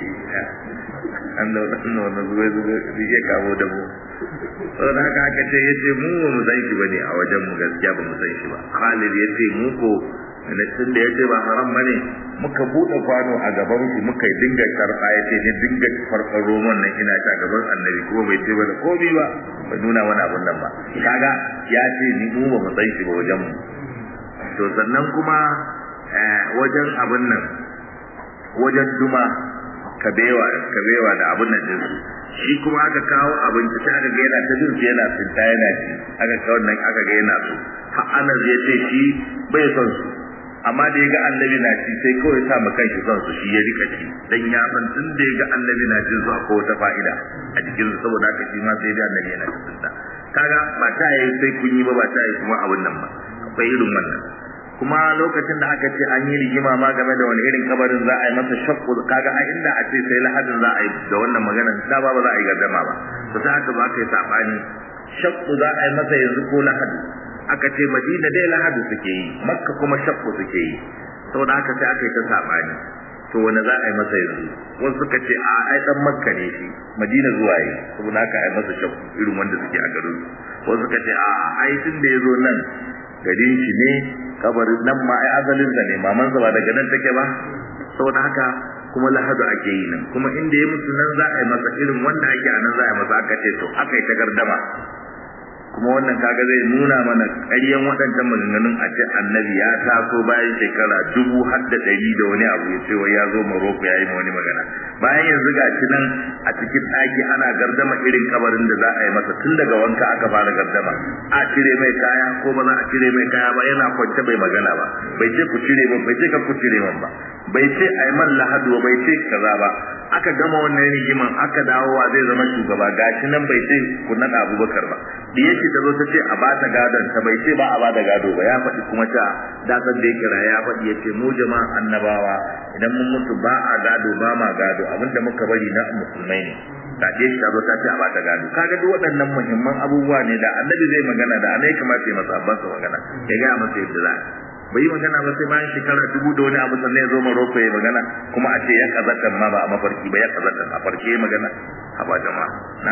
an da wannan wannan zuwa zuwa suke kawo da mu saboda haka aka ce yace mu ba mu san shi bane a wajen mu gaskiya ba mu san shi ba Khalid yace mu ko ne tun da yace ba haram bane muka bude kwano a gaban shi muka dinga karfa yace ne dinga farfar roman nan ina ta gaban annabi kuma bai ce bane komai ba bai nuna wani abun nan ba kaga ya ce ni mu ba mu san shi ba wajen mu to sannan kuma wajen abun nan wajen duma kabewa kabewa da abun nan din shi kuma aka kawo abinci sai aka ga yana ta jin yana tsinta yana ci aka kawo nan aka ga yana so ha anas ya ce shi bai son su amma da ya ga annabi na ci sai kawai sa ma kanshi son su shi ya rika ci dan ya san tun da ya ga annabi na cin su akwai wata fa'ida a jikin su saboda haka shi ma sai da annabi yana ta tsinta kaga ba ta yi sai kun yi ba ba ta yi kuma abun nan ba akwai irin wannan kuma lokacin da aka ce an yi rigima ma game da wani irin kabarin za a yi masa shakku kaga a inda a ce sai lahadin za a yi da wannan magana da ba ba za a yi gardama ba to sai aka ba aka yi sabani shakku za a yi masa yanzu ko lahadi aka ce madina dai lahadi suke yi makka kuma shakku suke yi saboda haka sai aka yi ta sabani to wani za a yi masa yanzu wasu suka ce a ai dan makka ne shi madina zuwa yi saboda haka a yi masa shakku irin wanda suke a garin wasu suka ce a ai tun da ya zo nan garin shi ne kabarin nan ma ai asalin sa ne maman sa ba daga nan take ba saboda haka kuma lahadu ake yi nan kuma inda ya mutu nan za a yi masa irin wanda ake a nan za a yi masa aka ce to aka yi ta gardama kuma wannan kaga zai nuna mana ƙaryan waɗancan maganganun a ce annabi ya taso bayan shekara dubu har da ɗari da wani abu ya ce wai ya zo Morocco ya yi wani magana bayan yanzu ga shi nan a cikin ɗaki ana gardama irin kabarin da za a yi masa tun daga wanka aka fara gardama a cire mai kaya ko ba za a cire mai kaya ba yana kwance bai magana ba bai ce ku cire ba bai ce ka ku cire man ba bai ce a yi man lahadu ba bai ce kaza ba aka gama wannan rigiman aka dawowa zai zama shugaba gashi nan bai ce ku naɗa abubakar ba da yake ta zo ta ce a ba ta gadon ta bai ce ba a ba da gado ba ya faɗi kuma ta dasar da ya kira ya faɗi ya ce mu jama'an annabawa idan mun mutu ba a gado ba ma gado abinda muka bari na musulmai ne ta ce ta zo ta ce a ba ta gado kaga duk waɗannan muhimman abubuwa ne da annabi zai magana da annabi kamata ya masa abban sa magana ya ga masa yadda za bai yi magana ba sai bayan shekara dubu da wani abu sannan ya zo Morocco ya magana kuma a ce ya kazatan ma ba a mafarki ba ya kazatan a farke ya magana a ba jama'a na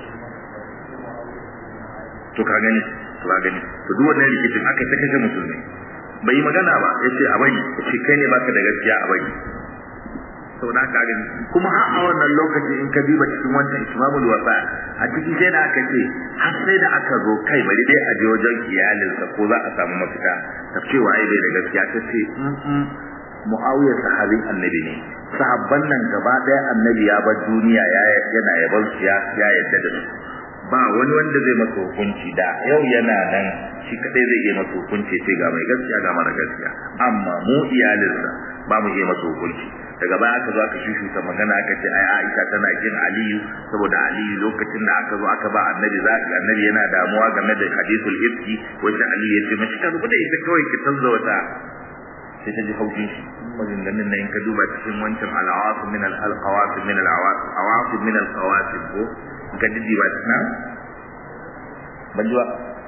to ka gani to ka gani to duk wannan rikicin aka ta kashe musulmi bai yi magana ba ya ce a bari ya ce kai ne baka da gaskiya a bari saboda haka gani kuma har a wannan lokaci in ka duba cikin wancan ismamul wasa a cikin sai da aka ce har sai da aka zo kai bari dai a je wajen iyalinsa ko za a samu mafita ta ce wa bai da gaskiya ta ce muawiya sahabin annabi ne sahabban nan gaba daya annabi ya bar duniya ya yana yaban su ya ya yadda da su ba wani wanda zai masa hukunci da yau yana nan shi kadai zai yi masa hukunci sai ga mai gaskiya ga mara gaskiya amma mu iyalinsa ba mu iya masa hukunci daga baya aka zo aka shushuta magana aka ce ai Aisha tana kin Aliyu saboda Aliyu lokacin da aka zo aka ba annabi za annabi yana damuwa game da hadithul ifki wanda Aliyu ya ce mashi ka rubuta ita kawai ki tanzo wata sai ta ji haushin shi maganganun nan in ka duba cikin wancan al-awasim min al-qawasim min al-awasim min al-qawasim ko ka ji ba na ban ji ba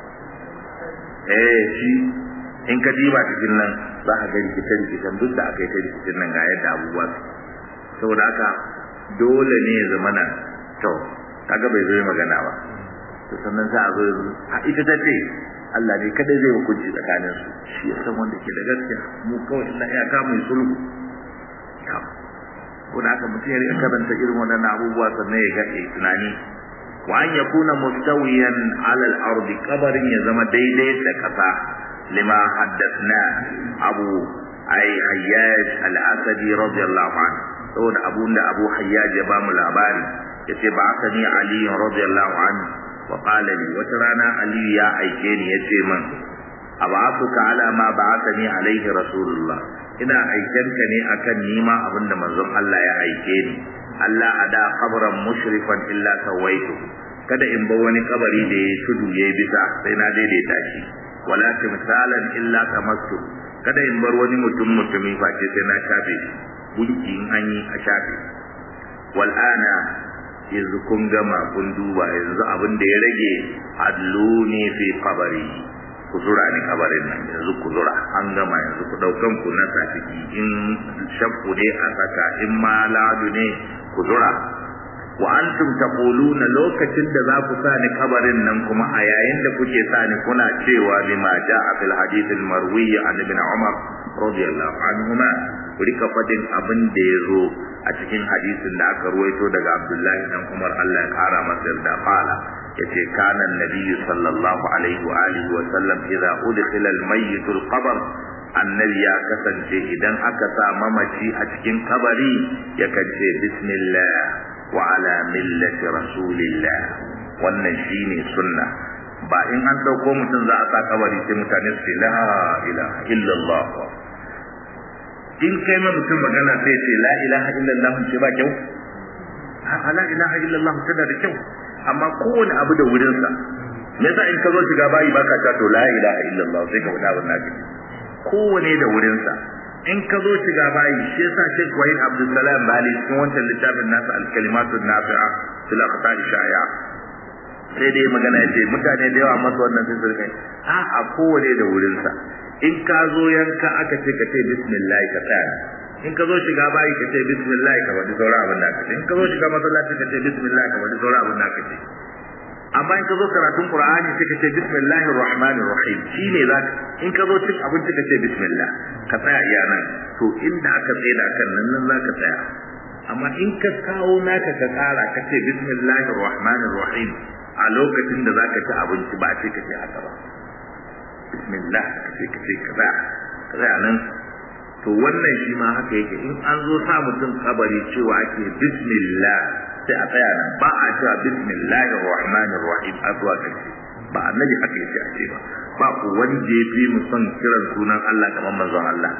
eh shi in ka diba cikin nan za ka ga rikice rikicen duk da aka yi ta rikicin nan ga yadda abubuwa su saboda haka dole ne ya zama na to kaga bai zo magana ba to sannan za a zo a ita ta ce Allah ne kada zai hukunci tsakanin su shi ya san wanda ke da gaskiya mu kawai illa ya ka mu sulhu ko da haka mutum ya rika karanta irin wannan abubuwa sannan ya ga tunani wa an yakuna mustawiyan ala al-ardi qabarin ya zama daidai da kasa lima haddathna abu ay hayyaj al-asadi radiyallahu anhu saboda abun da abu hayyaj ya bamu labari yace ba asani ali radiyallahu anhu wa qala li wata rana ali ya aike ni yace man aba'atuka ala ma ba'athani alaihi rasulullah ina aikenka ne akan nima abinda manzon Allah ya aike ni Allah ada qabran mushrifan illa sawaitu kada in bar wani kabari da ya tudu ya bisa sai na daidaita shi wala timsalan illa tamassu kada in bar wani mutum mutumi face sai na shafe shi gunki in an yi a shafe wal ana yanzu kun gama kun duba yanzu abin da ya rage adluni fi qabari ku zura ni kabarin nan yanzu ku zura an gama yanzu ku daukan ku na safiki in shakku ne a saka in ma ladu ne ku zura wa antum taquluna lokacin da za ku sa ni kabarin nan kuma a yayin da kuke sa ni kuna cewa bima ja'a fil hadith al marwi an ibn umar radiyallahu anhuma ku rika fadin abin da ya zo a cikin hadisin da aka ruwaito daga abdullahi dan umar Allah ya kara masa yarda fala yace kana annabi sallallahu alaihi wa alihi wa sallam idza udkhila al mayyit al qabr annabi ya kasance idan aka sa mamaci a cikin kabari yakan ce bismillah wa ala millati rasulillah wannan shine sunna ba in an dauko mutum za a sa kabari sai mutane su ce la ilaha illallah in kai ma mutum magana sai ce la ilaha illallah ce ba kyau a la ilaha illallah tana da kyau amma kowane abu da wurinsa me yasa in ka zo shiga bayi baka ta to la ilaha illallah sai ka faɗa wannan kake kowane da wurinsa in ka zo shiga bayi shi yasa Sheikh Wahid Abdul Salam Bali cikin wancan littafin nasa al-kalimatu nafi'a fil aqtar shaya sai dai magana yace mutane da yawa masa wannan sai su kai a a kowane da wurinsa in ka zo yanka aka ce ka ce bismillah ka tsaya in ka zo shiga bayi ka ce bismillah ka wadi sauran abin da ka ce in ka zo shiga masallaci ka ce bismillah ka wadi sauran abin da ka ce amma in ka zo karatun qur'ani sai ka ce bismillahir rahmanir rahim shine za in ka zo cin abinci ka ce bismillah ka tsaya iya nan to inda aka tsaye da kan nan nan zaka tsaya amma in ka kawo naka ka kara ka ce bismillahir rahmanir rahim a lokacin da zaka ci abinci ba ce ka ce haka ba bismillah ka ce ka ce ka tsaya ka tsaya nan to wannan shi ma haka yake in an zo sa mutum kabari cewa ake bismillah sai a tsaya nan ba a cewa bismillahir rahmanir rahim a zuwa kace ba annabi haka yake a ce ba ba ku wanda ya fi mu son kiran sunan Allah kamar manzon Allah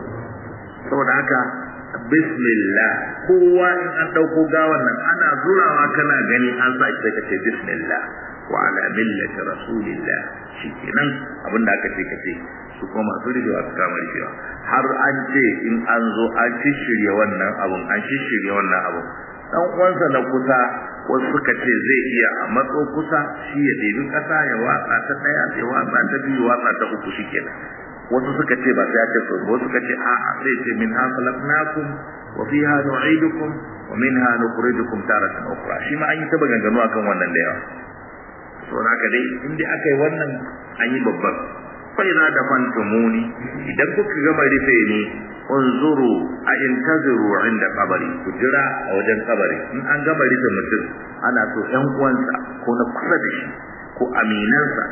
saboda haka bismillah kowa in an dauko gawan nan ana zurawa kana gani an sa shi sai kace bismillah wa ala millati rasulillah shikenan abinda aka ce kace su kuma masu rigewa su kama rigewa har an ce in an zo an shishirya wannan abun an shishirya wannan abun dan uwansa na kusa wasu suka ce zai iya a matso kusa shi ya ɗebi ƙasa ya watsa ta ɗaya ya watsa ta biyu watsa ta uku shi kenan wasu suka ce ba sai ya ce so wasu suka ce a'a zai ce min ha khalaqnakum wa fiha nu'idukum wa minha nukhrijukum taratan ukhra shi ma an yi ta maganganu akan wannan da yawa to haka dai in dai aka yi wannan an yi babban fa idza dafantumuni idan kuka gama rufe ni unzuru a intaziru inda kabari ku jira a wajen kabari in an gama rufe mutum ana so ƴan uwansa ko na kusa da shi ko aminansa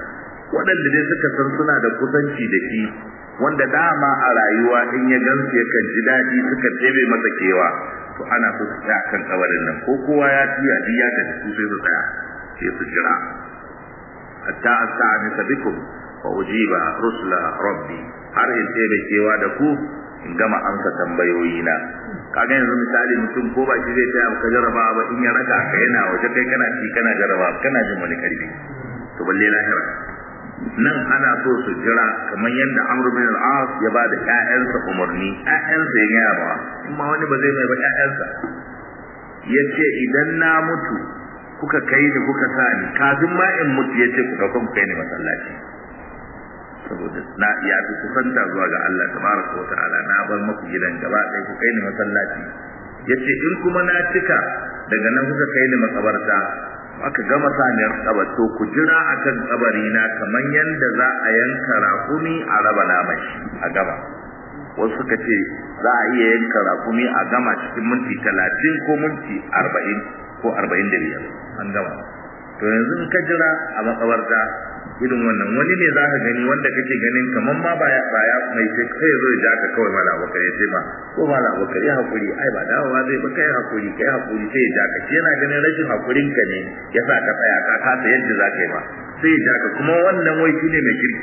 waɗanda dai suka san suna da kusanci da shi wanda dama a rayuwa in ya gansu yakan ji daɗi suka ɗebe masa kewa to ana so su tsaya kan kabarin nan ko kowa ya tiya duk ya tafi su sai su tsaya sai su jira hatta asta'anisa bikum wa ujiba rusula rabbi har in ɗebe kewa da ku in gama amsa tambayoyi na kaga yanzu misali mutum ko ba shi zai taya ka jarraba ba in ya raka ka yana waje kai kana ci kana jarraba kana jin wani karfi to balle lahira nan ana so su jira kamar yadda Amr bin al-As ya ba da ƴaƴansa umarni ƴaƴansa ya gaya ba kuma wani ba zai mai ba ƴaƴansa yace idan na mutu kuka kai ni kuka sa ni kafin ma in mutu yace ku dauka ku kai ni masallaci saboda na ya fi kusanta zuwa ga Allah tabaraka wa ta'ala na bar maku gidan gaba ɗaya ku kai ni masallaci yace in kuma na cika daga nan kuka kai ni makabarta aka gama saniyar kabar to ku jira akan kabari na kamar yanda za a yanka rakumi a raba naman a gaba wasu suka ce za a iya yanka rakumi a gama cikin minti talatin ko minti arba'in ko arba'in da biyar an gama to yanzu in ka jira a makabarta irin wannan wani ne za ka gani wanda kake ganin kamar ma ba ya ba ya mai sai kai zo ya ka kawai mala bakar ya ce ma ko mala bakar ya hakuri ai ba dawowa zai ba kai hakuri kai hakuri sai ya ka shi yana ganin rashin hakurin ka ne ya sa ka tsaya ka kasa yadda za ka yi ba sai ya ka kuma wannan wai shine mai kirki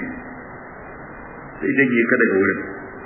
sai jage ka daga wurin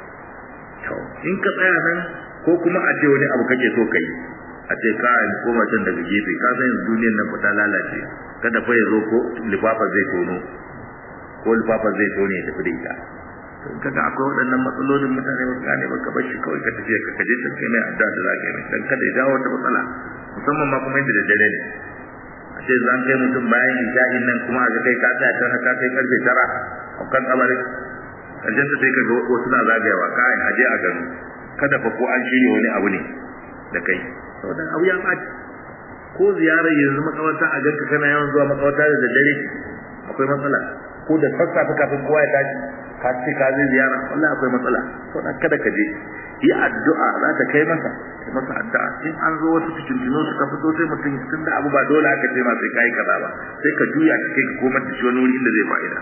to in ka tsaya nan ko kuma a ce wani abu kake so kai a ce ka yi koma can daga gefe ka san yanzu duniyar nan fita lalace kada fa ya zo ko lifafa zai tono ko lifafa zai tone ya tafi da ita to kaga akwai waɗannan matsalolin mutane ba gane ba ka bar shi kawai ka tafi ka kaje can kai mai addu'a da za ka yi dan kada ya jawo wata matsala musamman ma kuma yadda da dare ne a ce zan kai mutum bayan isha'in nan kuma a ga kai ka tsaya can haka kai karfe tara a kan kabarin karshen ta sai ka ga wasu na zagayawa kai aje a gano kada fa ko an shirya wani abu ne da kai saboda abu ya ɓaci ko ziyarar yanzu makabarta a ganka kana yawan zuwa makabarta da daddare akwai matsala ko da sassafe kafin kowa ya tashi ka ce ka zai ziyara wallahi akwai matsala saboda kada ka je yi addu'a za ta kai masa kai masa addu'a in an zo wasu fitintino suka fito sai mutum tun da abu ba dole aka ce ma sai kai kaza ba sai ka juya ka kai ka komar da shi wani wuri inda zai fa'ida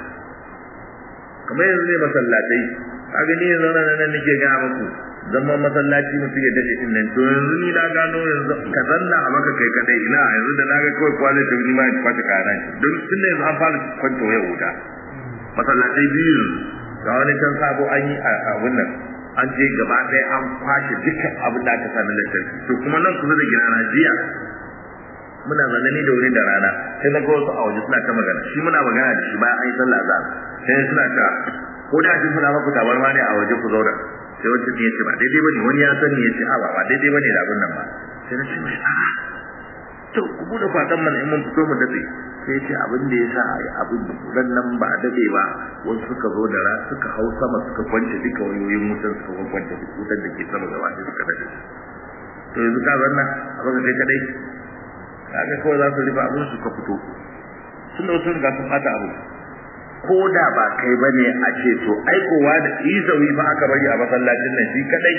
kamar yanzu ne masallatai ka gani yanzu nan nan nake ga muku zaman masallaci mutum ya dade din nan to yanzu ni na gano yanzu ka zanna a maka kai kadai ina yanzu da naga kawai kwalin da ni ma ya kwata kana don tun yanzu an fara kwanto ya wuta masallatai biyu ga wani can sabo an yi a wannan an je gaba ɗaya an kwashe dukkan abin da aka sami lantarki to kuma nan kusa da gina na jiya muna zane ni da wuri da rana sai na ga wasu a waje suna ta magana shi muna magana da shi bayan an yi sallah azhar sai suna ta ko da shi suna maku tabarma ne a waje ku zauna sai wancan ne ya ce ba daidai bane wani ya sani ya ce a ba ba daidai bane da abin nan ba sai na ce mishi a to ku bude fatan mana in mun fito mu dace sai ya ce abin da ya sa abin ran nan ba dade ba wasu suka zo da ra suka hau sama suka kwance duka wayoyin wutan suka kwance duk wutan da ke sama gaba ɗaya suka dade to yanzu ka zanna a baka kai kadai kaga kawai za su rufe abin su ka fito sun da wasu riga sun bata abu ko da ba kai bane a ce to aikowa da izawi ba aka bari a masallacin nan shi kadai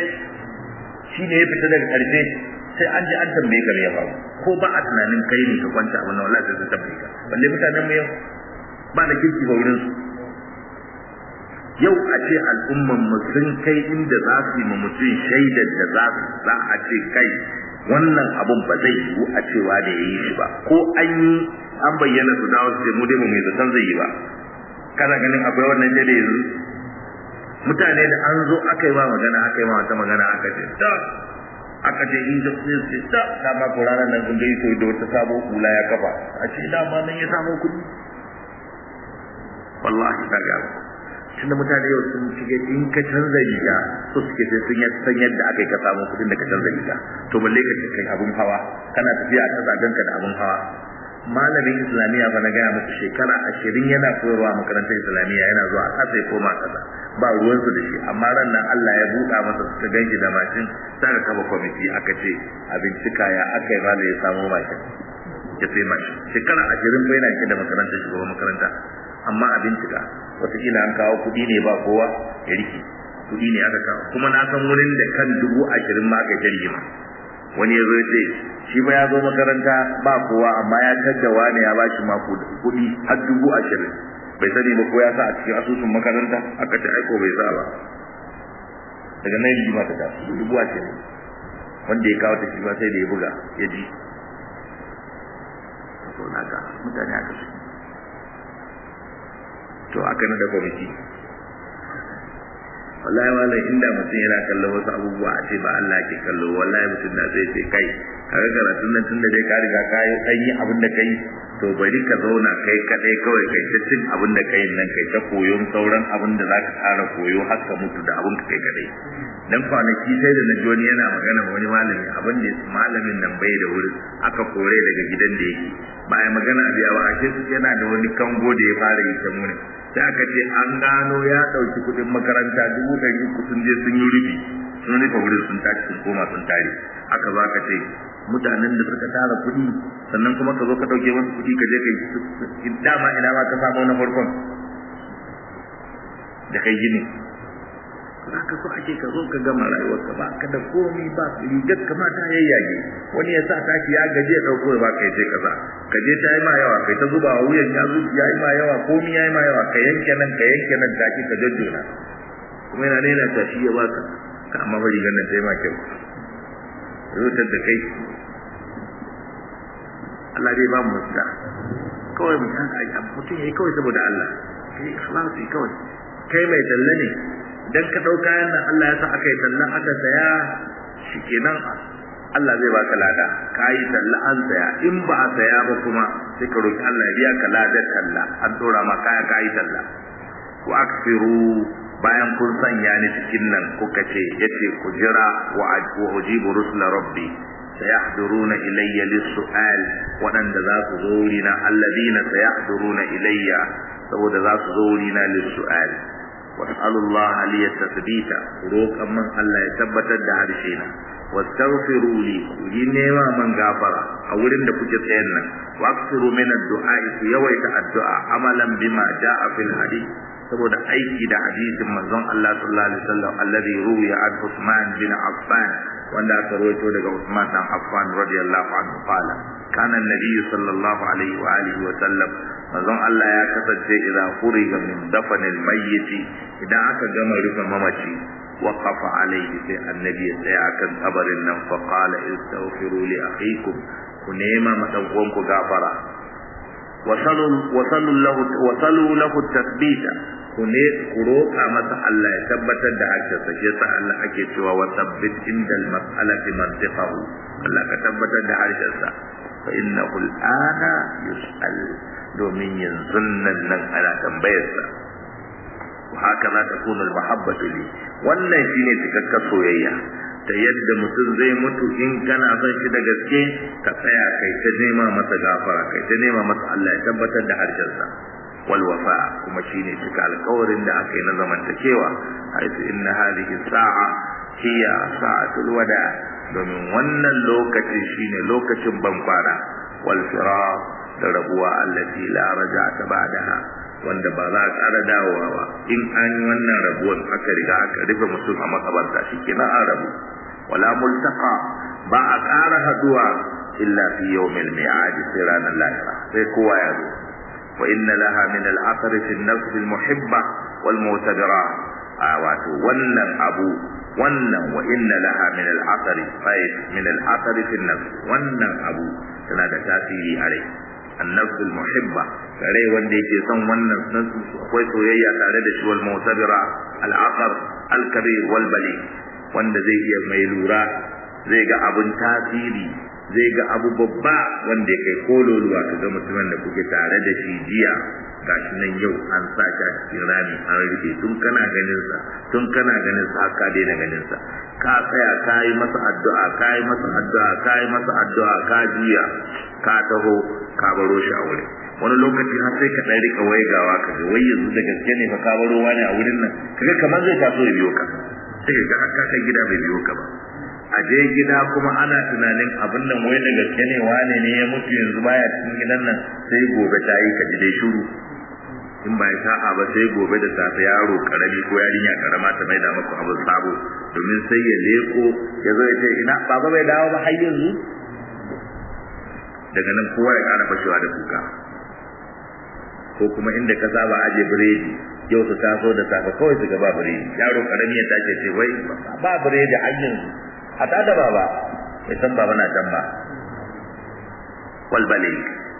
shi ne ya fita daga karfe sai an ji an tambaye ka me ya faru ko ba a tunanin kai ne ka kwanta abin nan wallahi sai sun tambaye ka balle mutanen mu yau ba da kirki ba wurin su yau a ce al'umman mu sun kai inda za su yi ma mutum shaidar da za su za a ce kai wannan abun ba zai yiwu a cewa da ya yi shi ba ko an yi an bayyana su dawo su ce mu dai mu mai zaton zai yi ba kana ganin akwai wannan dai yanzu mutane da an zo aka yi ma magana aka yi ma wata magana aka ce da aka ce in da sai sai da da ma ko ranar nan kun dai so da wata sabo kula ya kafa a ce da ma nan ya samu kuɗi wallahi ta ga tunda mutane yau sun cike in ka canza riga so suke sai sun san yadda aka yi ka samu kuɗin da ka canza riga to balle ka kai abun hawa kana tafiya a zagan ka da abun hawa malamin islamiyya ba na gaya muku shekara ashirin yana koyarwa a makarantar islamiyya yana zuwa a kasa ya koma kasa ba ruwansu da shi amma ran nan Allah ya buɗa masa suka ganshi da mashin sai ka kafa kwamiti aka ce a bincika ya aka yi ya samo mashin ya sai mashin shekara ashirin ko yana rike da makarantar shugaban makaranta amma a bincika wataƙila an kawo kuɗi ne ba kowa ya rike kuɗi ne aka kawo kuma na san wurin da kan dubu ashirin ma aka rigima wani ya zo ya ce shi ba ya zo makaranta ba kowa amma ya tadda wani ya bashi ma kuɗi har dubu ashirin bai sani ba ko ya sa a cikin asusun makaranta aka ce aiko bai sa ba daga nan rigima ta taso dubuwa ce ne wanda ya kawo ta shi ba sai da ya buga ya ji to naka mutane aka su to aka na da kwamiti wallahi wala inda mutum yana kallo wasu abubuwa a ce ba Allah ke kallo wallahi mutum na zai ce kai kaga karatun nan tunda dai ka riga ka yi kan yi abin da kai to bari ka zauna kai kadai kawai kai ta cin abin da kai nan kai ta koyon sauran abin da zaka tsara koyo har ka mutu da abin ka kai kadai dan kwanaki sai da naji wani yana magana wani malami abin da malamin nan bai da wurin aka kore daga gidan da yake bayan magana a biya ba a yana da wani kango da ya fara yi ta muni sai aka ce an gano ya ɗauki kuɗin makaranta dubu ɗari uku sun je sun yi rufi sun rufe wurin sun tashi sun koma sun tare aka zo aka ce mutanen da suka tara kuɗi sannan kuma ka zo ka ɗauke masu kuɗi ka je ka yi dama ina ma ka samu na farkon da kai gini haka so ake ka zo ka gama rayuwarka ba ka da komi ba rigar kama ta yayyage wani ya sa tashi ya gaje ya dauko ba ka je kaza ka je ta yi ma yawa kai ta zuba wa wuyan ya zuci ya yi ma yawa komi ya yi ma yawa ka yanke nan ka yanke nan taki ka jajjona kuma yana nena ta shi ya baka ka amma ba rigar nan ta yi ma kyau rutar da kai Allah dai ba mu mafita kawai mutum mutum ya yi kawai saboda Allah kai ikhlasi kawai kai mai talla ne dan ka dau kayan nan Allah ya sa aka yi talla aka saya shikenan Allah zai baka lada kai talla an saya in ba a saya ba kuma sai ka roki Allah ya biya ka ladar talla an dora ma kaya kai talla ku aksiru bayan kun sanya ni cikin nan kuka ce yace ku jira wa ujibu rusula rabbi sayahduruna ilayya lis-su'al wadanda za su zo wurina alladina sayahduruna ilayya saboda za su zo wurina lis-su'al واسألوا الله لي التثبيت روكا من الله يثبت دهرشينا واستغفروا لي ينما من غفر أولين دكوك تينا واكثروا من الدعاء يويت الدعاء عملا بما جاء في الحديث saboda aiki da hadisin manzon Allah sallallahu alaihi wasallam alladhi ruwiya an Uthman bin Affan wanda aka rawaito daga Uthman dan Affan radiyallahu anhu qala kana an-nabiy sallallahu alaihi wa alihi wa sallam manzon Allah ya kasance idan furiga min dafanil mayyit idan aka gama rufe mamaci waqafa alaihi sai annabi ya tsaya akan kabarin nan fa qala istaghfiru li akhikum ku nema ma dan uwanku gafara wasallu lahu wasallu lahu tathbita ku ne ku roƙa masa Allah ya tabbatar da harshensa shi yasa Allah ake cewa wa tabbit indal mas'alati mantiqahu Allah ka tabbatar da harshensa fa innahu al'ana yus'al domin yanzu nan nan ana tambayarsa wa haka za ta kuna mahabbatu li wannan shine cikakkar soyayya ta yadda mutum zai mutu in kana son shi da gaske ka tsaya kai ta nema masa gafara kai ta nema masa Allah ya tabbatar da harshensa wal wafa kuma shine cika alƙawarin da aka yi na zamantakewa haitu inna hadhihi sa'a hiya sa'atul wada domin wannan lokacin shine lokacin bankwana wal firaq da rabuwa allati la raja'ata ba'daha wanda ba za a ƙara dawowa ba in an yi wannan rabuwan aka riga aka rufe mutum a makabarta shikenan an rabu wala multaqa ba a ƙara haduwa illa fi yawmil mi'ad sai ranar lahira sai kowa ya zo wa inna laha min al-athar fi an-nafs al-muhibba wal mu'tadira wato wannan abu wannan wa inna laha min al-athar min al-athar fi an-nafs wannan abu tana da tasiri a rai النفس المحبة rai wanda yake son wannan akwai soyayya tare da shi wal mu'tabira al aqar al kabir wal bali wanda zai iya mai lura zai ga abun tasiri zai ga abu babba wanda ya kai kololuwa ka ga mutumin da kuke tare da shi jiya gashi nan yau an sa shi a cikin rami an rufe tun kana ganin sa tun kana ganin sa ka daina ganin sa ka tsaya ka yi masa addu'a ka yi masa addu'a ka yi masa addu'a ka jiya ka taho ka baro shi a wurin wani lokaci har sai ka ɗan rika waigawa ka ga wai yanzu da gaske ne fa ka baro wani a wurin nan kaga kamar zai taso ya biyo ka sai ka ga ka gida bai biyo ka ba a je gida kuma ana tunanin abin nan wai da gaske ne wane ne ya mutu yanzu baya cikin gidan nan sai gobe ta yi ka ji dai shuru in ba sa'a ba sai gobe da safe yaro karami ko yarinya karama ta mai da maka abin sabo domin sai ya leko ya zo ya ce ina baba bai dawo ba har yanzu daga nan kowa ya kara fashewa da kuka ko kuma inda ka saba aje biredi yau su taso da safe kawai su ga ba biredi yaro karami ya tace ce wai ba biredi har yanzu a ta da baba bai san baba na can ba wal balik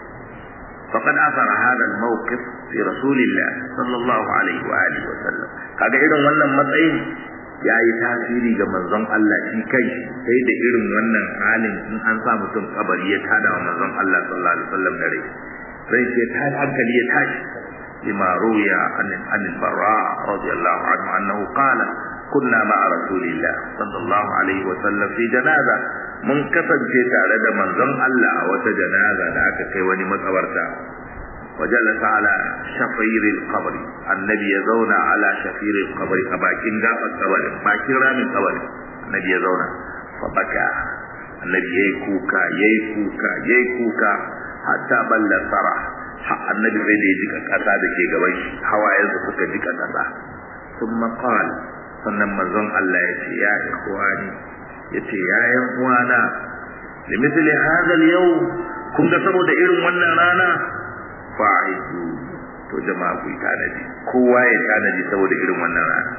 فقد أثر هذا الموقف في رسول الله صلى الله عليه وآله وسلم kaga irin wannan matsayin ya yi tasiri ga manzon Allah shi kai sai da irin wannan halin in an sa mutum kabari ya tada wa manzon Allah sallallahu alaihi wasallam da rai rai sai ta hankali ya tashi lima ruya an an barra radiyallahu anhu annahu qala kunna ma'a rasulillah sallallahu alaihi wasallam fi janaza mun kasance tare da manzon Allah a wata janaza da aka kai wani matsawarta وجلس على شفير القبر النبي يزون على شفير القبر أباكين غاب القبر باكين رام القبر النبي يزون فبكى النبي يكوكا يكوكا يكوكا حتى بل سرح النبي زي دي جيكا كاسا دكي غبش حوايا سكا جيكا كاسا ثم قال sannan manzon Allah ya ce ya ikhwani ya ce ya yan uwana limithli hadha al-yawm kun ga saboda irin wannan rana fa'idu to jama'a ku tanadi kowa ya tanadi saboda irin wannan rana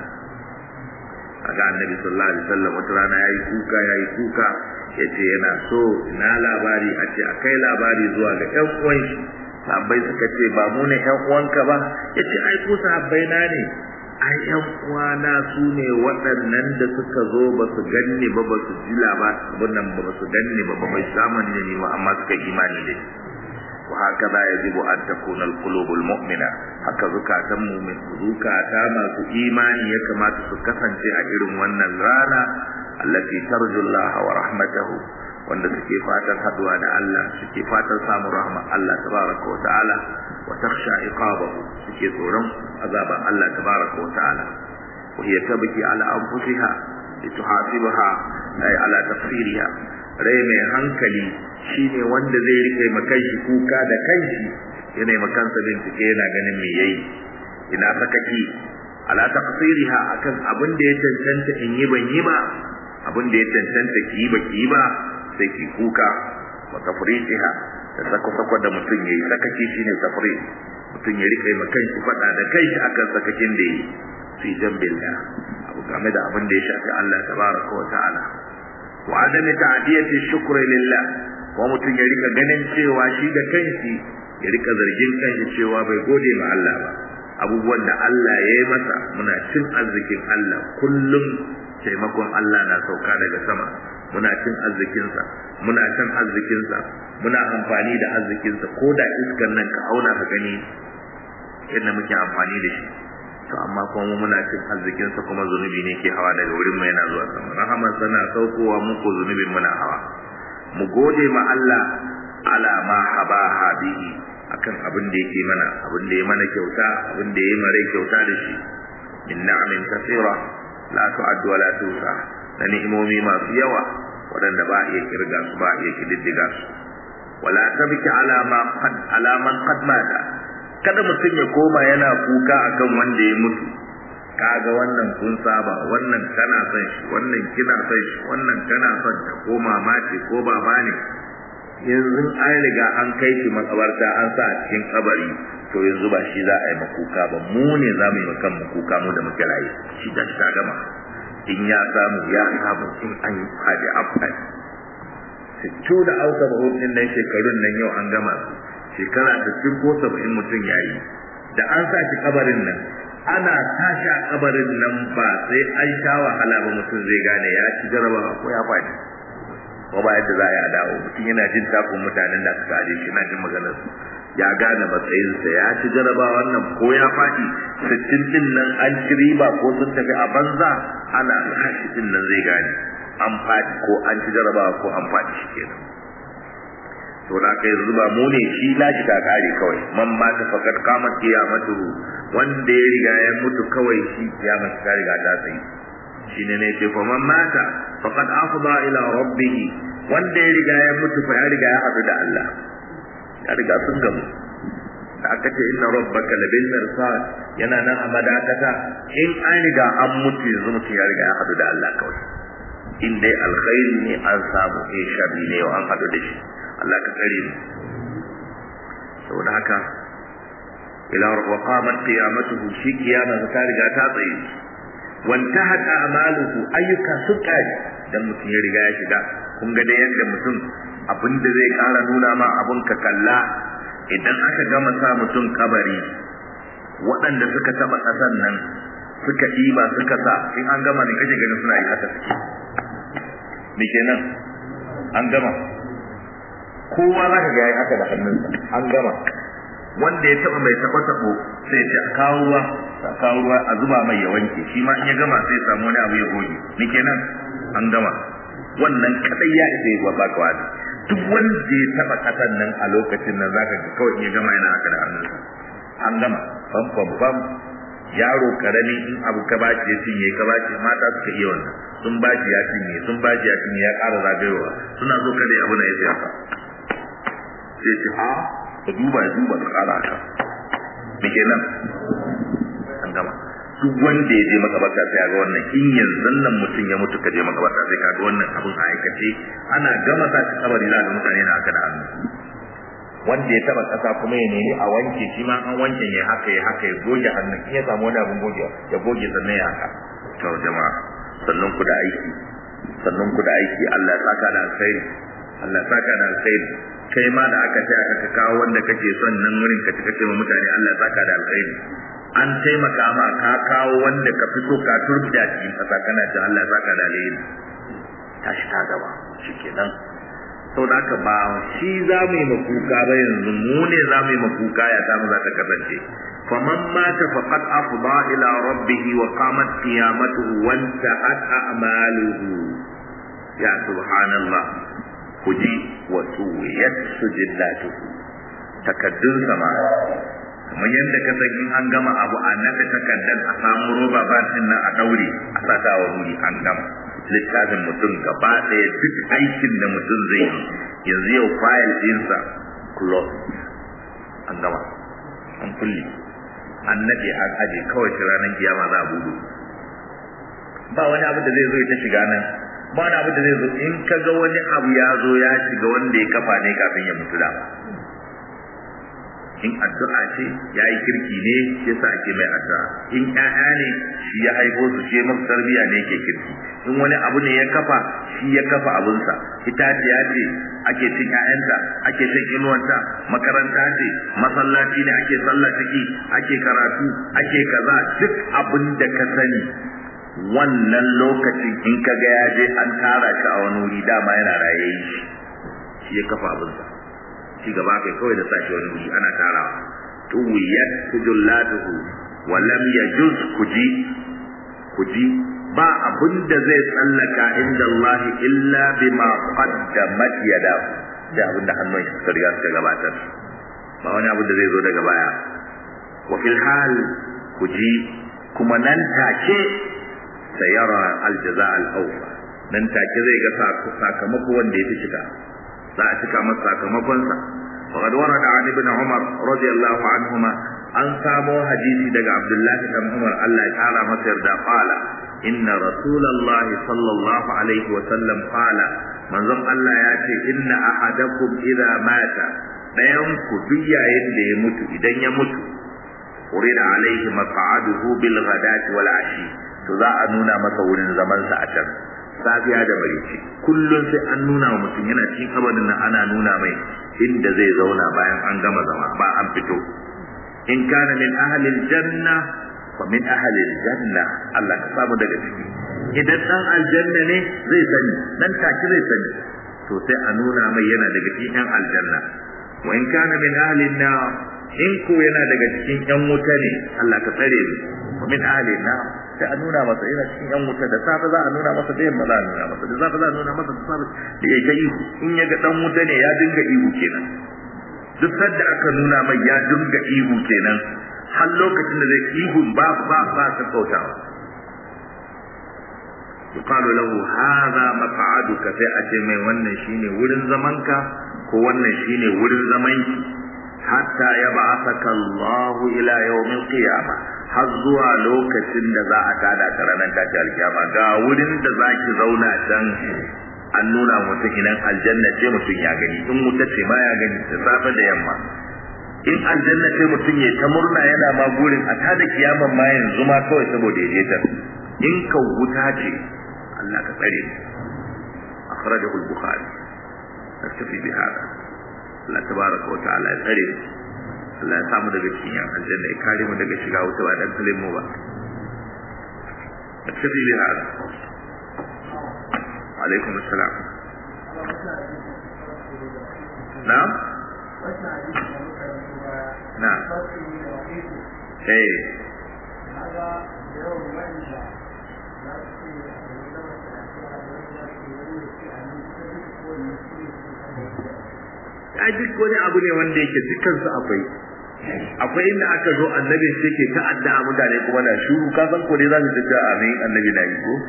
kaga annabi sallallahu alaihi wasallam wata rana yayi kuka yayi kuka yace yana so ina labari a ce akai labari zuwa ga ƴan uwan shi sahabbai suka ce ba mu ne ƴan uwanka ba yace ai ku sahabbai na ne ai ƴan uwana su ne waɗannan da suka zo ba su ganni ba ba su ji labarin nan ba su ganni ba ba bai zamani ne ba amma suka imani da shi وهكذا يجب أن تكون القلوب المؤمنة haka zukatan mu'min zukata masu imani ya kamata su kasance a irin wannan rana allati tarju Allah wa rahmatahu wanda suke fatan haduwa da Allah suke fatan samun rahma Allah tabaraka wa ta'ala wa takhsha iqabahu suke tsoron azaban Allah tabaraka wa ta'ala wa hiya tabki ala anfusiha lituhasibaha ay ala tafsiriha rai mai hankali shine wanda zai rike makanshi kuka da kanshi yana makansa bincike yana ganin me yayi ina sakaki ala taqsiriha akan abin da ya cancanta in yi ban yi ba abin da ya cancanta ki yi ba ki yi ba sai ki kuka wa tafriqiha da sako sako da mutum yayi sakaki shine tafriq mutum ya rike makanshi fada da kanshi akan sakakin da yi fi jambillah abu game da abin da ya shafi Allah tabaraka wa ta'ala wa adami ta'diyati shukri lillah wa mutum ya rika ganin cewa shi da kanshi ya rika zargin kanshi cewa bai gode ma Allah ba abubuwan da Allah ya yi masa muna cin arzikin Allah kullum taimakon Allah na sauka daga sama muna cin arzikinsa muna cin arzikinsa muna amfani da arzikinsa ko da iskan nan ka auna ka gani yadda muke amfani da shi to amma kuma muna cin arzikinsa kuma zunubi ne ke hawa daga wurin mu yana zuwa sama rahamar sana saukowa muku zunubin muna hawa mu gode ma Allah ala ma habaha bihi akan abin da yake mana abin da ya mana kyauta abin da ya mare kyauta da shi min na'amin kasira la tu'addu wa la tusa da ni'imomi masu yawa waɗanda ba iya kirga su ba iya kididdiga su wala tabki ala ma qad ala man qad mata kada mutum ya koma yana kuka akan wanda ya mutu kaga wannan kun saba wannan kana son shi wannan kina son shi wannan kana son ta ko mama ce ko baba ne yanzu an riga an kai shi makabarta an sa a cikin kabari to yanzu ba shi za a yi makuka ba mu ne za mu yi makan makuka mu da muke raye shi da ta gama in ya samu ya samu in an yi fadi an fadi sittu da auka ba hudun nan shekarun nan yau an gama su shekara da ko saba'in mutum ya yi da an sa shi kabarin nan ana tashi a kabarin nan ba sai an sha wahala ba mutum zai gane ya ci jarabawa ko ya faɗi ko ba yadda za a yi a dawo mutum yana jin takun mutanen da suka aje shi na jin maganar su ya gane matsayinsa ya ci jarabawa wannan ko ya faɗi sittin din nan an ci riba ko sun tafi a banza ana tashi din nan zai gane an faɗi ko an ci jarabawa ko an faɗi shi kenan to da kai zuba mu ne shi lashi ta kare kawai man ma ta fakat kamat kiyamatu wanda ya riga ya mutu kawai shi kiyama ta riga ta tsayi shine ne ce fa man mata faqad afda ila rabbih wanda ya riga ya mutu fa ya riga ya hadu da Allah ya riga sun gamu da aka ce inna rabbaka labil mirsad yana nan a madakata in an riga an mutu yanzu mutum ya riga ya hadu da Allah kawai in dai alkhairi ne an samu in sharri ne an hadu da shi Allah ka tsare mu saboda haka ila wa qamat qiyamatuhu shi kiyama ta riga ta tsaye wantahat a'maluhu ayyuka sun kare dan mutum ya riga ya shiga kun ga da yadda mutum abin da zai kara nuna ma abun ka kalla idan aka gama sa mutum kabari waɗanda suka taba ƙasan nan suka ɗiba suka sa in an gama ne kake ganin suna yi haka suke me kenan an gama kowa za ka ga yayi haka da hannunsa an gama wanda ya taba mai taba tabo sai ya kawo ruwa a kawo ruwa a zuba mai ya wanke shi ma in ya gama sai ya samu wani abu ya goge ni kenan an gama wannan kadai ya isa ya ba ka wani duk wanda ya taba kasan nan a lokacin nan zaka ga kawai in ya gama yana haka da hannunsa an gama bam bam bam yaro karami in abu ka baci ya cinye ka baci mata suka iya wannan sun baci ya cinye sun baci ya cinye ya ƙara zagayowa suna so kada abu na ya sai haka sai ce a ka duba ya duba ka ƙara haka me kenan an gama duk wanda ya je makabarta sai ga wannan in yanzu nan mutum ya mutu ka je makabarta sai ka ga wannan abun a aikace ana gama sa shi kabari za ga mutane na haka da hannu wanda ya taba kasa kuma ya nemi a wanke shi ma an wanke ya haka ya haka ya goge hannun in ya samu wani abun goge ya goge sannan ya haka to jama'a sannan ku da aiki sannan ku da aiki Allah ya saka da alkhairi Allah ya saka da alkhairi kai ma da aka ce aka kawo wanda kake son nan wurin ka ci kace mutane Allah ya saka da alkhairi an taimaka ma ka kawo wanda ka fito ka turbiya cikin kasa kana da Allah ya saka da alheri tashi ta gaba shikenan sau da haka ba shi za mu yi makuka ba yanzu mu ne za mu yi makuka ya samu za ta kasance faman mata faqad afda ila rabbih wa qamat qiyamatuhu wa intahat a'maluhu ya subhanallah kuji wa suwiyat sujillatuhu takaddun sama kamar yadda ka san in an gama abu a naɗa takardar a samu roba ba nan a daure a sata wa wuri an gama littafin mutum gaba ɗaya duk aikin da mutum zai yi yanzu yau fayil ɗinsa close an gama an kulle an naɗe an aje kawai ta ranar kiyama za a budu ba wani abu da zai zo ta shiga nan ba wani abu da zai zo in ka ga wani abu ya zo ya shiga wanda ya kafa ne kafin ya mutu da in addu'a ce ya yi kirki ne ya sa ake mai addu'a in ƴaƴa ne shi ya haifo su shi masa tarbiyya ne yake kirki in wani abu ne ya kafa shi ya kafa abunsa itaciya ce ake cin ƴaƴanta ake cin inuwanta makaranta ce masallaci ne ake sallah ciki ake karatu ake kaza duk abin da ka sani wannan lokacin in ka ga ya je an tara shi a wani wuri dama yana raye shi shi ya kafa abunsa ci gaba kai kawai da sashi wani wuri ana tarawa tuwiyat sujullatuhu wa lam yajuz kuji kuji ba abun da zai tsallaka inda Allah illa bima qaddamat yadahu da abin da hannun shi suka riga suka gabatar ba wani abu da zai zo daga baya wa fil hal kuji kuma nan take sayara aljaza al-awfa nan take zai ga sakamako wanda ya fi shiga za a cika masa sakamakonsa وقد ورد عن ابن عمر رضي الله عنهما an samo hadisi daga Abdullahi dan Umar Allah ya kara masa yarda qala inna rasulullah sallallahu alaihi wa sallam qala manzon Allah ya ce inna ahadakum idza mata dayan ku duk yayin da ya mutu idan ya mutu urida alaihi maq'aduhu bil ghadati wal ashi to za a nuna masa wurin zaman sa a can safiya da marici kullum sai an nuna wa mutum yana cikin kabarin nan ana nuna mai inda zai zauna bayan an gama zama ba an fito in kana min ahlil janna fa min ahlil janna Allah ka samu daga ciki idan dan aljanna ne zai sani dan take zai sani to sai a nuna mai yana daga cikin yan aljanna wa in kana min ahlin nar in ko yana daga cikin yan wuta ne Allah ka tsare mu wa min ahlin nar sai a nuna masa yana cikin yan wuta da safe za a nuna masa da yamma za a nuna masa da safe za a nuna masa da safe da ya ga ihu in ya ga dan wuta ne ya dinga ihu kenan duk sadda aka nuna mai ya dinga ihu kenan har lokacin da zai ihu ba ba ba ta kautawa yuqalu lahu hadha maq'aduka sai a ce mai wannan shine wurin zamanka ko wannan shine wurin zamanki hatta yab'athaka Allah ila yawmil qiyamah har zuwa lokacin da za a tada ta ranar tashi alkiyama ga wurin da za ki zauna can an nuna mutum idan aljanna ce mutum ya gani in wuta ce ma ya gani da safe da yamma in aljanna sai mutum ya ta murna yana ma gurin a tada kiyaman ma yanzu ma kawai saboda ya je ta in ka wuta ce Allah ka tsare akhrajahu al-bukhari nastafi bi hada Allah tabaraka wa ta'ala ya tsare Allah ya samu daga cikin yan aljanna ya kare mu daga shiga wuta ba dan kalin mu ba nastafi bi hada alaikum assalam na'am na'am eh ya duk wani abu ne wanda yake dukansu akwai akwai inda aka zo annabi sai ke ta addu'a mutane kuma na shuru ka san ko dai za su ta amin annabi na yi ko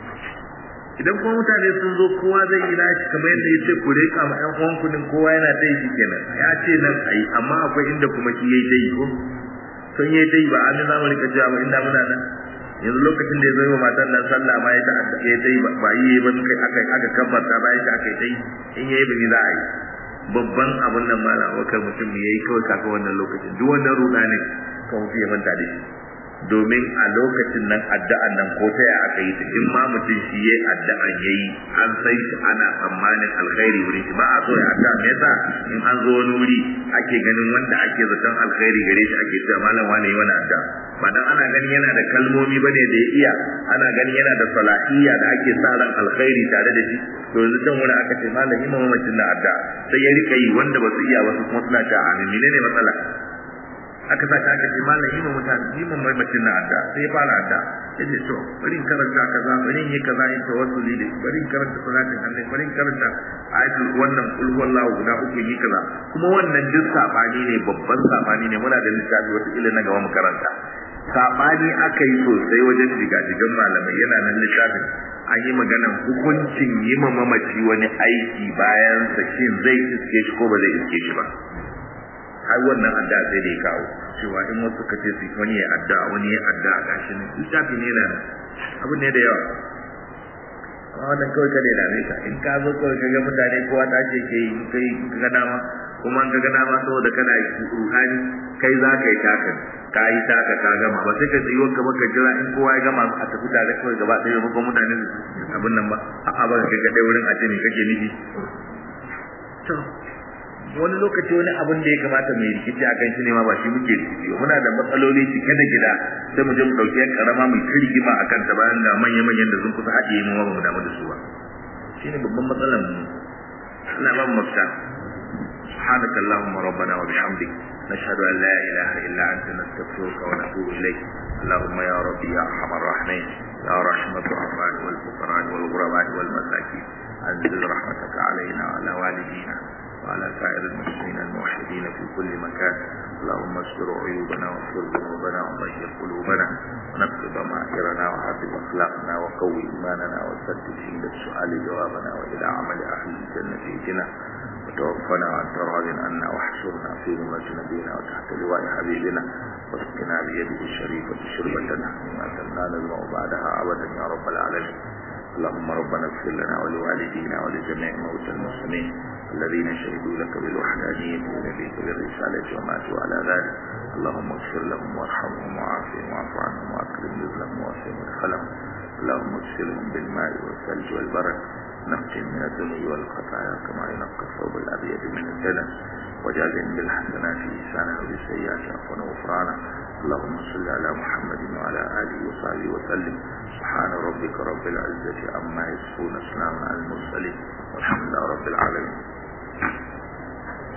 idan kuma mutane sun zo kowa zai yi nashi kamar yadda ya ce ku reka ma ƴan uwan kudin kowa yana ta yi kenan ya ce nan ayi amma akwai inda kuma shi yayi dai ko sun yayi dai ba an za mu rika cewa ba inda muna nan yanzu lokacin da ya zo wa matan nan sallah ma ya ta ya dai ba yi ba kai aka aka kabbata ba ya aka dai in yayi ba ni za a yi babban abun nan mala wakar mutum yayi kawai kaka wannan lokacin duk wannan ruda ne kan mutum ya manta da shi domin a lokacin nan addu'an nan ko ta ya aka yi ta in ma mutum shi yayi addu'an yayi an san shi ana tsammanin alkhairi wurin shi ba a so ya addu'a me yasa in an zo wani wuri ake ganin wanda ake zaton alkhairi gare shi ake cewa malam wani yi wani addu'a ba dan ana ganin yana da kalmomi bane da ya iya ana ganin yana da salahiyya da ake sa ran alkhairi tare da shi to yanzu can wani aka ce malam yi mamacin na addu'a sai ya rika yi wanda ba su iya wasu kuma suna ta amin menene matsala aka sa aka ce malam yi ma mutane yi ma mamacin na adda sai ya fara adda ya ce to bari in karanta kaza bari in yi kaza in tawassuli da bari in karanta salatin annabi bari in karanta ayatul wannan kul huwallahu guda uku yi kaza kuma wannan duk sabani ne babban sabani ne muna da littafi wata ila na gaba mu karanta sabani aka yi sosai wajen jigajigan malamai yana nan littafin an yi maganan hukuncin yi ma mamaci wani aiki bayan sakin zai iske shi ko ba zai iske shi ba har wannan addu'a sai da ya kawo cewa in wasu ka ce su wani ya addu'a wani ya addu'a gashi ne littafi ne na abu ne da yawa amma wannan kawai kada ya dame ka in ka zo kawai ka ga mutane kowa ta ce ke yi kai ka ga dama kuma ka ga dama saboda kana ruhani kai za ka yi taka ka yi taka ka gama ba sai ka tsayi wanka ba ka jira in kowa ya gama a tafi tare kawai gaba ɗaya ba kuma mutane abin nan ba a'a ba ka ga ɗaya wurin a ce me kake nufi to wani lokaci wani abin da ya kamata mai rikici a kan shi ne ma ba shi muke rikici muna da matsaloli cike da gida sai mu je mu dauki yan karama mai ta rigima a kanta bayan ga manya manyan da sun kusa haɗiye mu ba mu damu da su ba shine babban matsalar mu Allah ba mu mafita سبحانك اللهم ربنا وبحمدك نشهد أن لا إله إلا أنت نستغفرك ونتوب إليك اللهم يا ربي يا أرحم الراحمين يا رحمة الرحمن والفقراء والغرباء والمساكين أنزل رحمتك علينا وعلى والدينا وعلى سائر المسلمين الموحدين في كل مكان اللهم استر عيوبنا واغفر ذنوبنا وطهر قلوبنا ونقض ضمائرنا وحفظ اخلاقنا وقوي ايماننا وسدد عند السؤال جوابنا والى عمل اهل الجنه اهدنا وتوفنا وانت راض عنا واحشرنا في ذمة نبينا وتحت لواء حبيبنا واسقنا بيده الشريفة شربة ما لا نزمع بعدها ابدا يا رب العالمين اللهم ربنا اغفر لنا ولوالدينا ولجميع موتى المسلمين الذين شهدوا لك بالوحدانية ونبيك بالرسالة وماتوا على ذلك اللهم اغفر لهم وارحمهم وعافهم واعف عنهم واكرم نزلهم واسع مدخلهم اللهم اغسلهم بالماء والثلج والبرد نقهم من الذنوب والخطايا كما ينقى الثوب الابيض من الدنس وجازهم بالحسنات لسانا وبالسيئات عفوا وغفرانا اللهم صل على محمد وعلى اله وصحبه وسلم سبحان ربك رب العزه عما يصفون سلام على المرسلين والحمد لله رب العالمين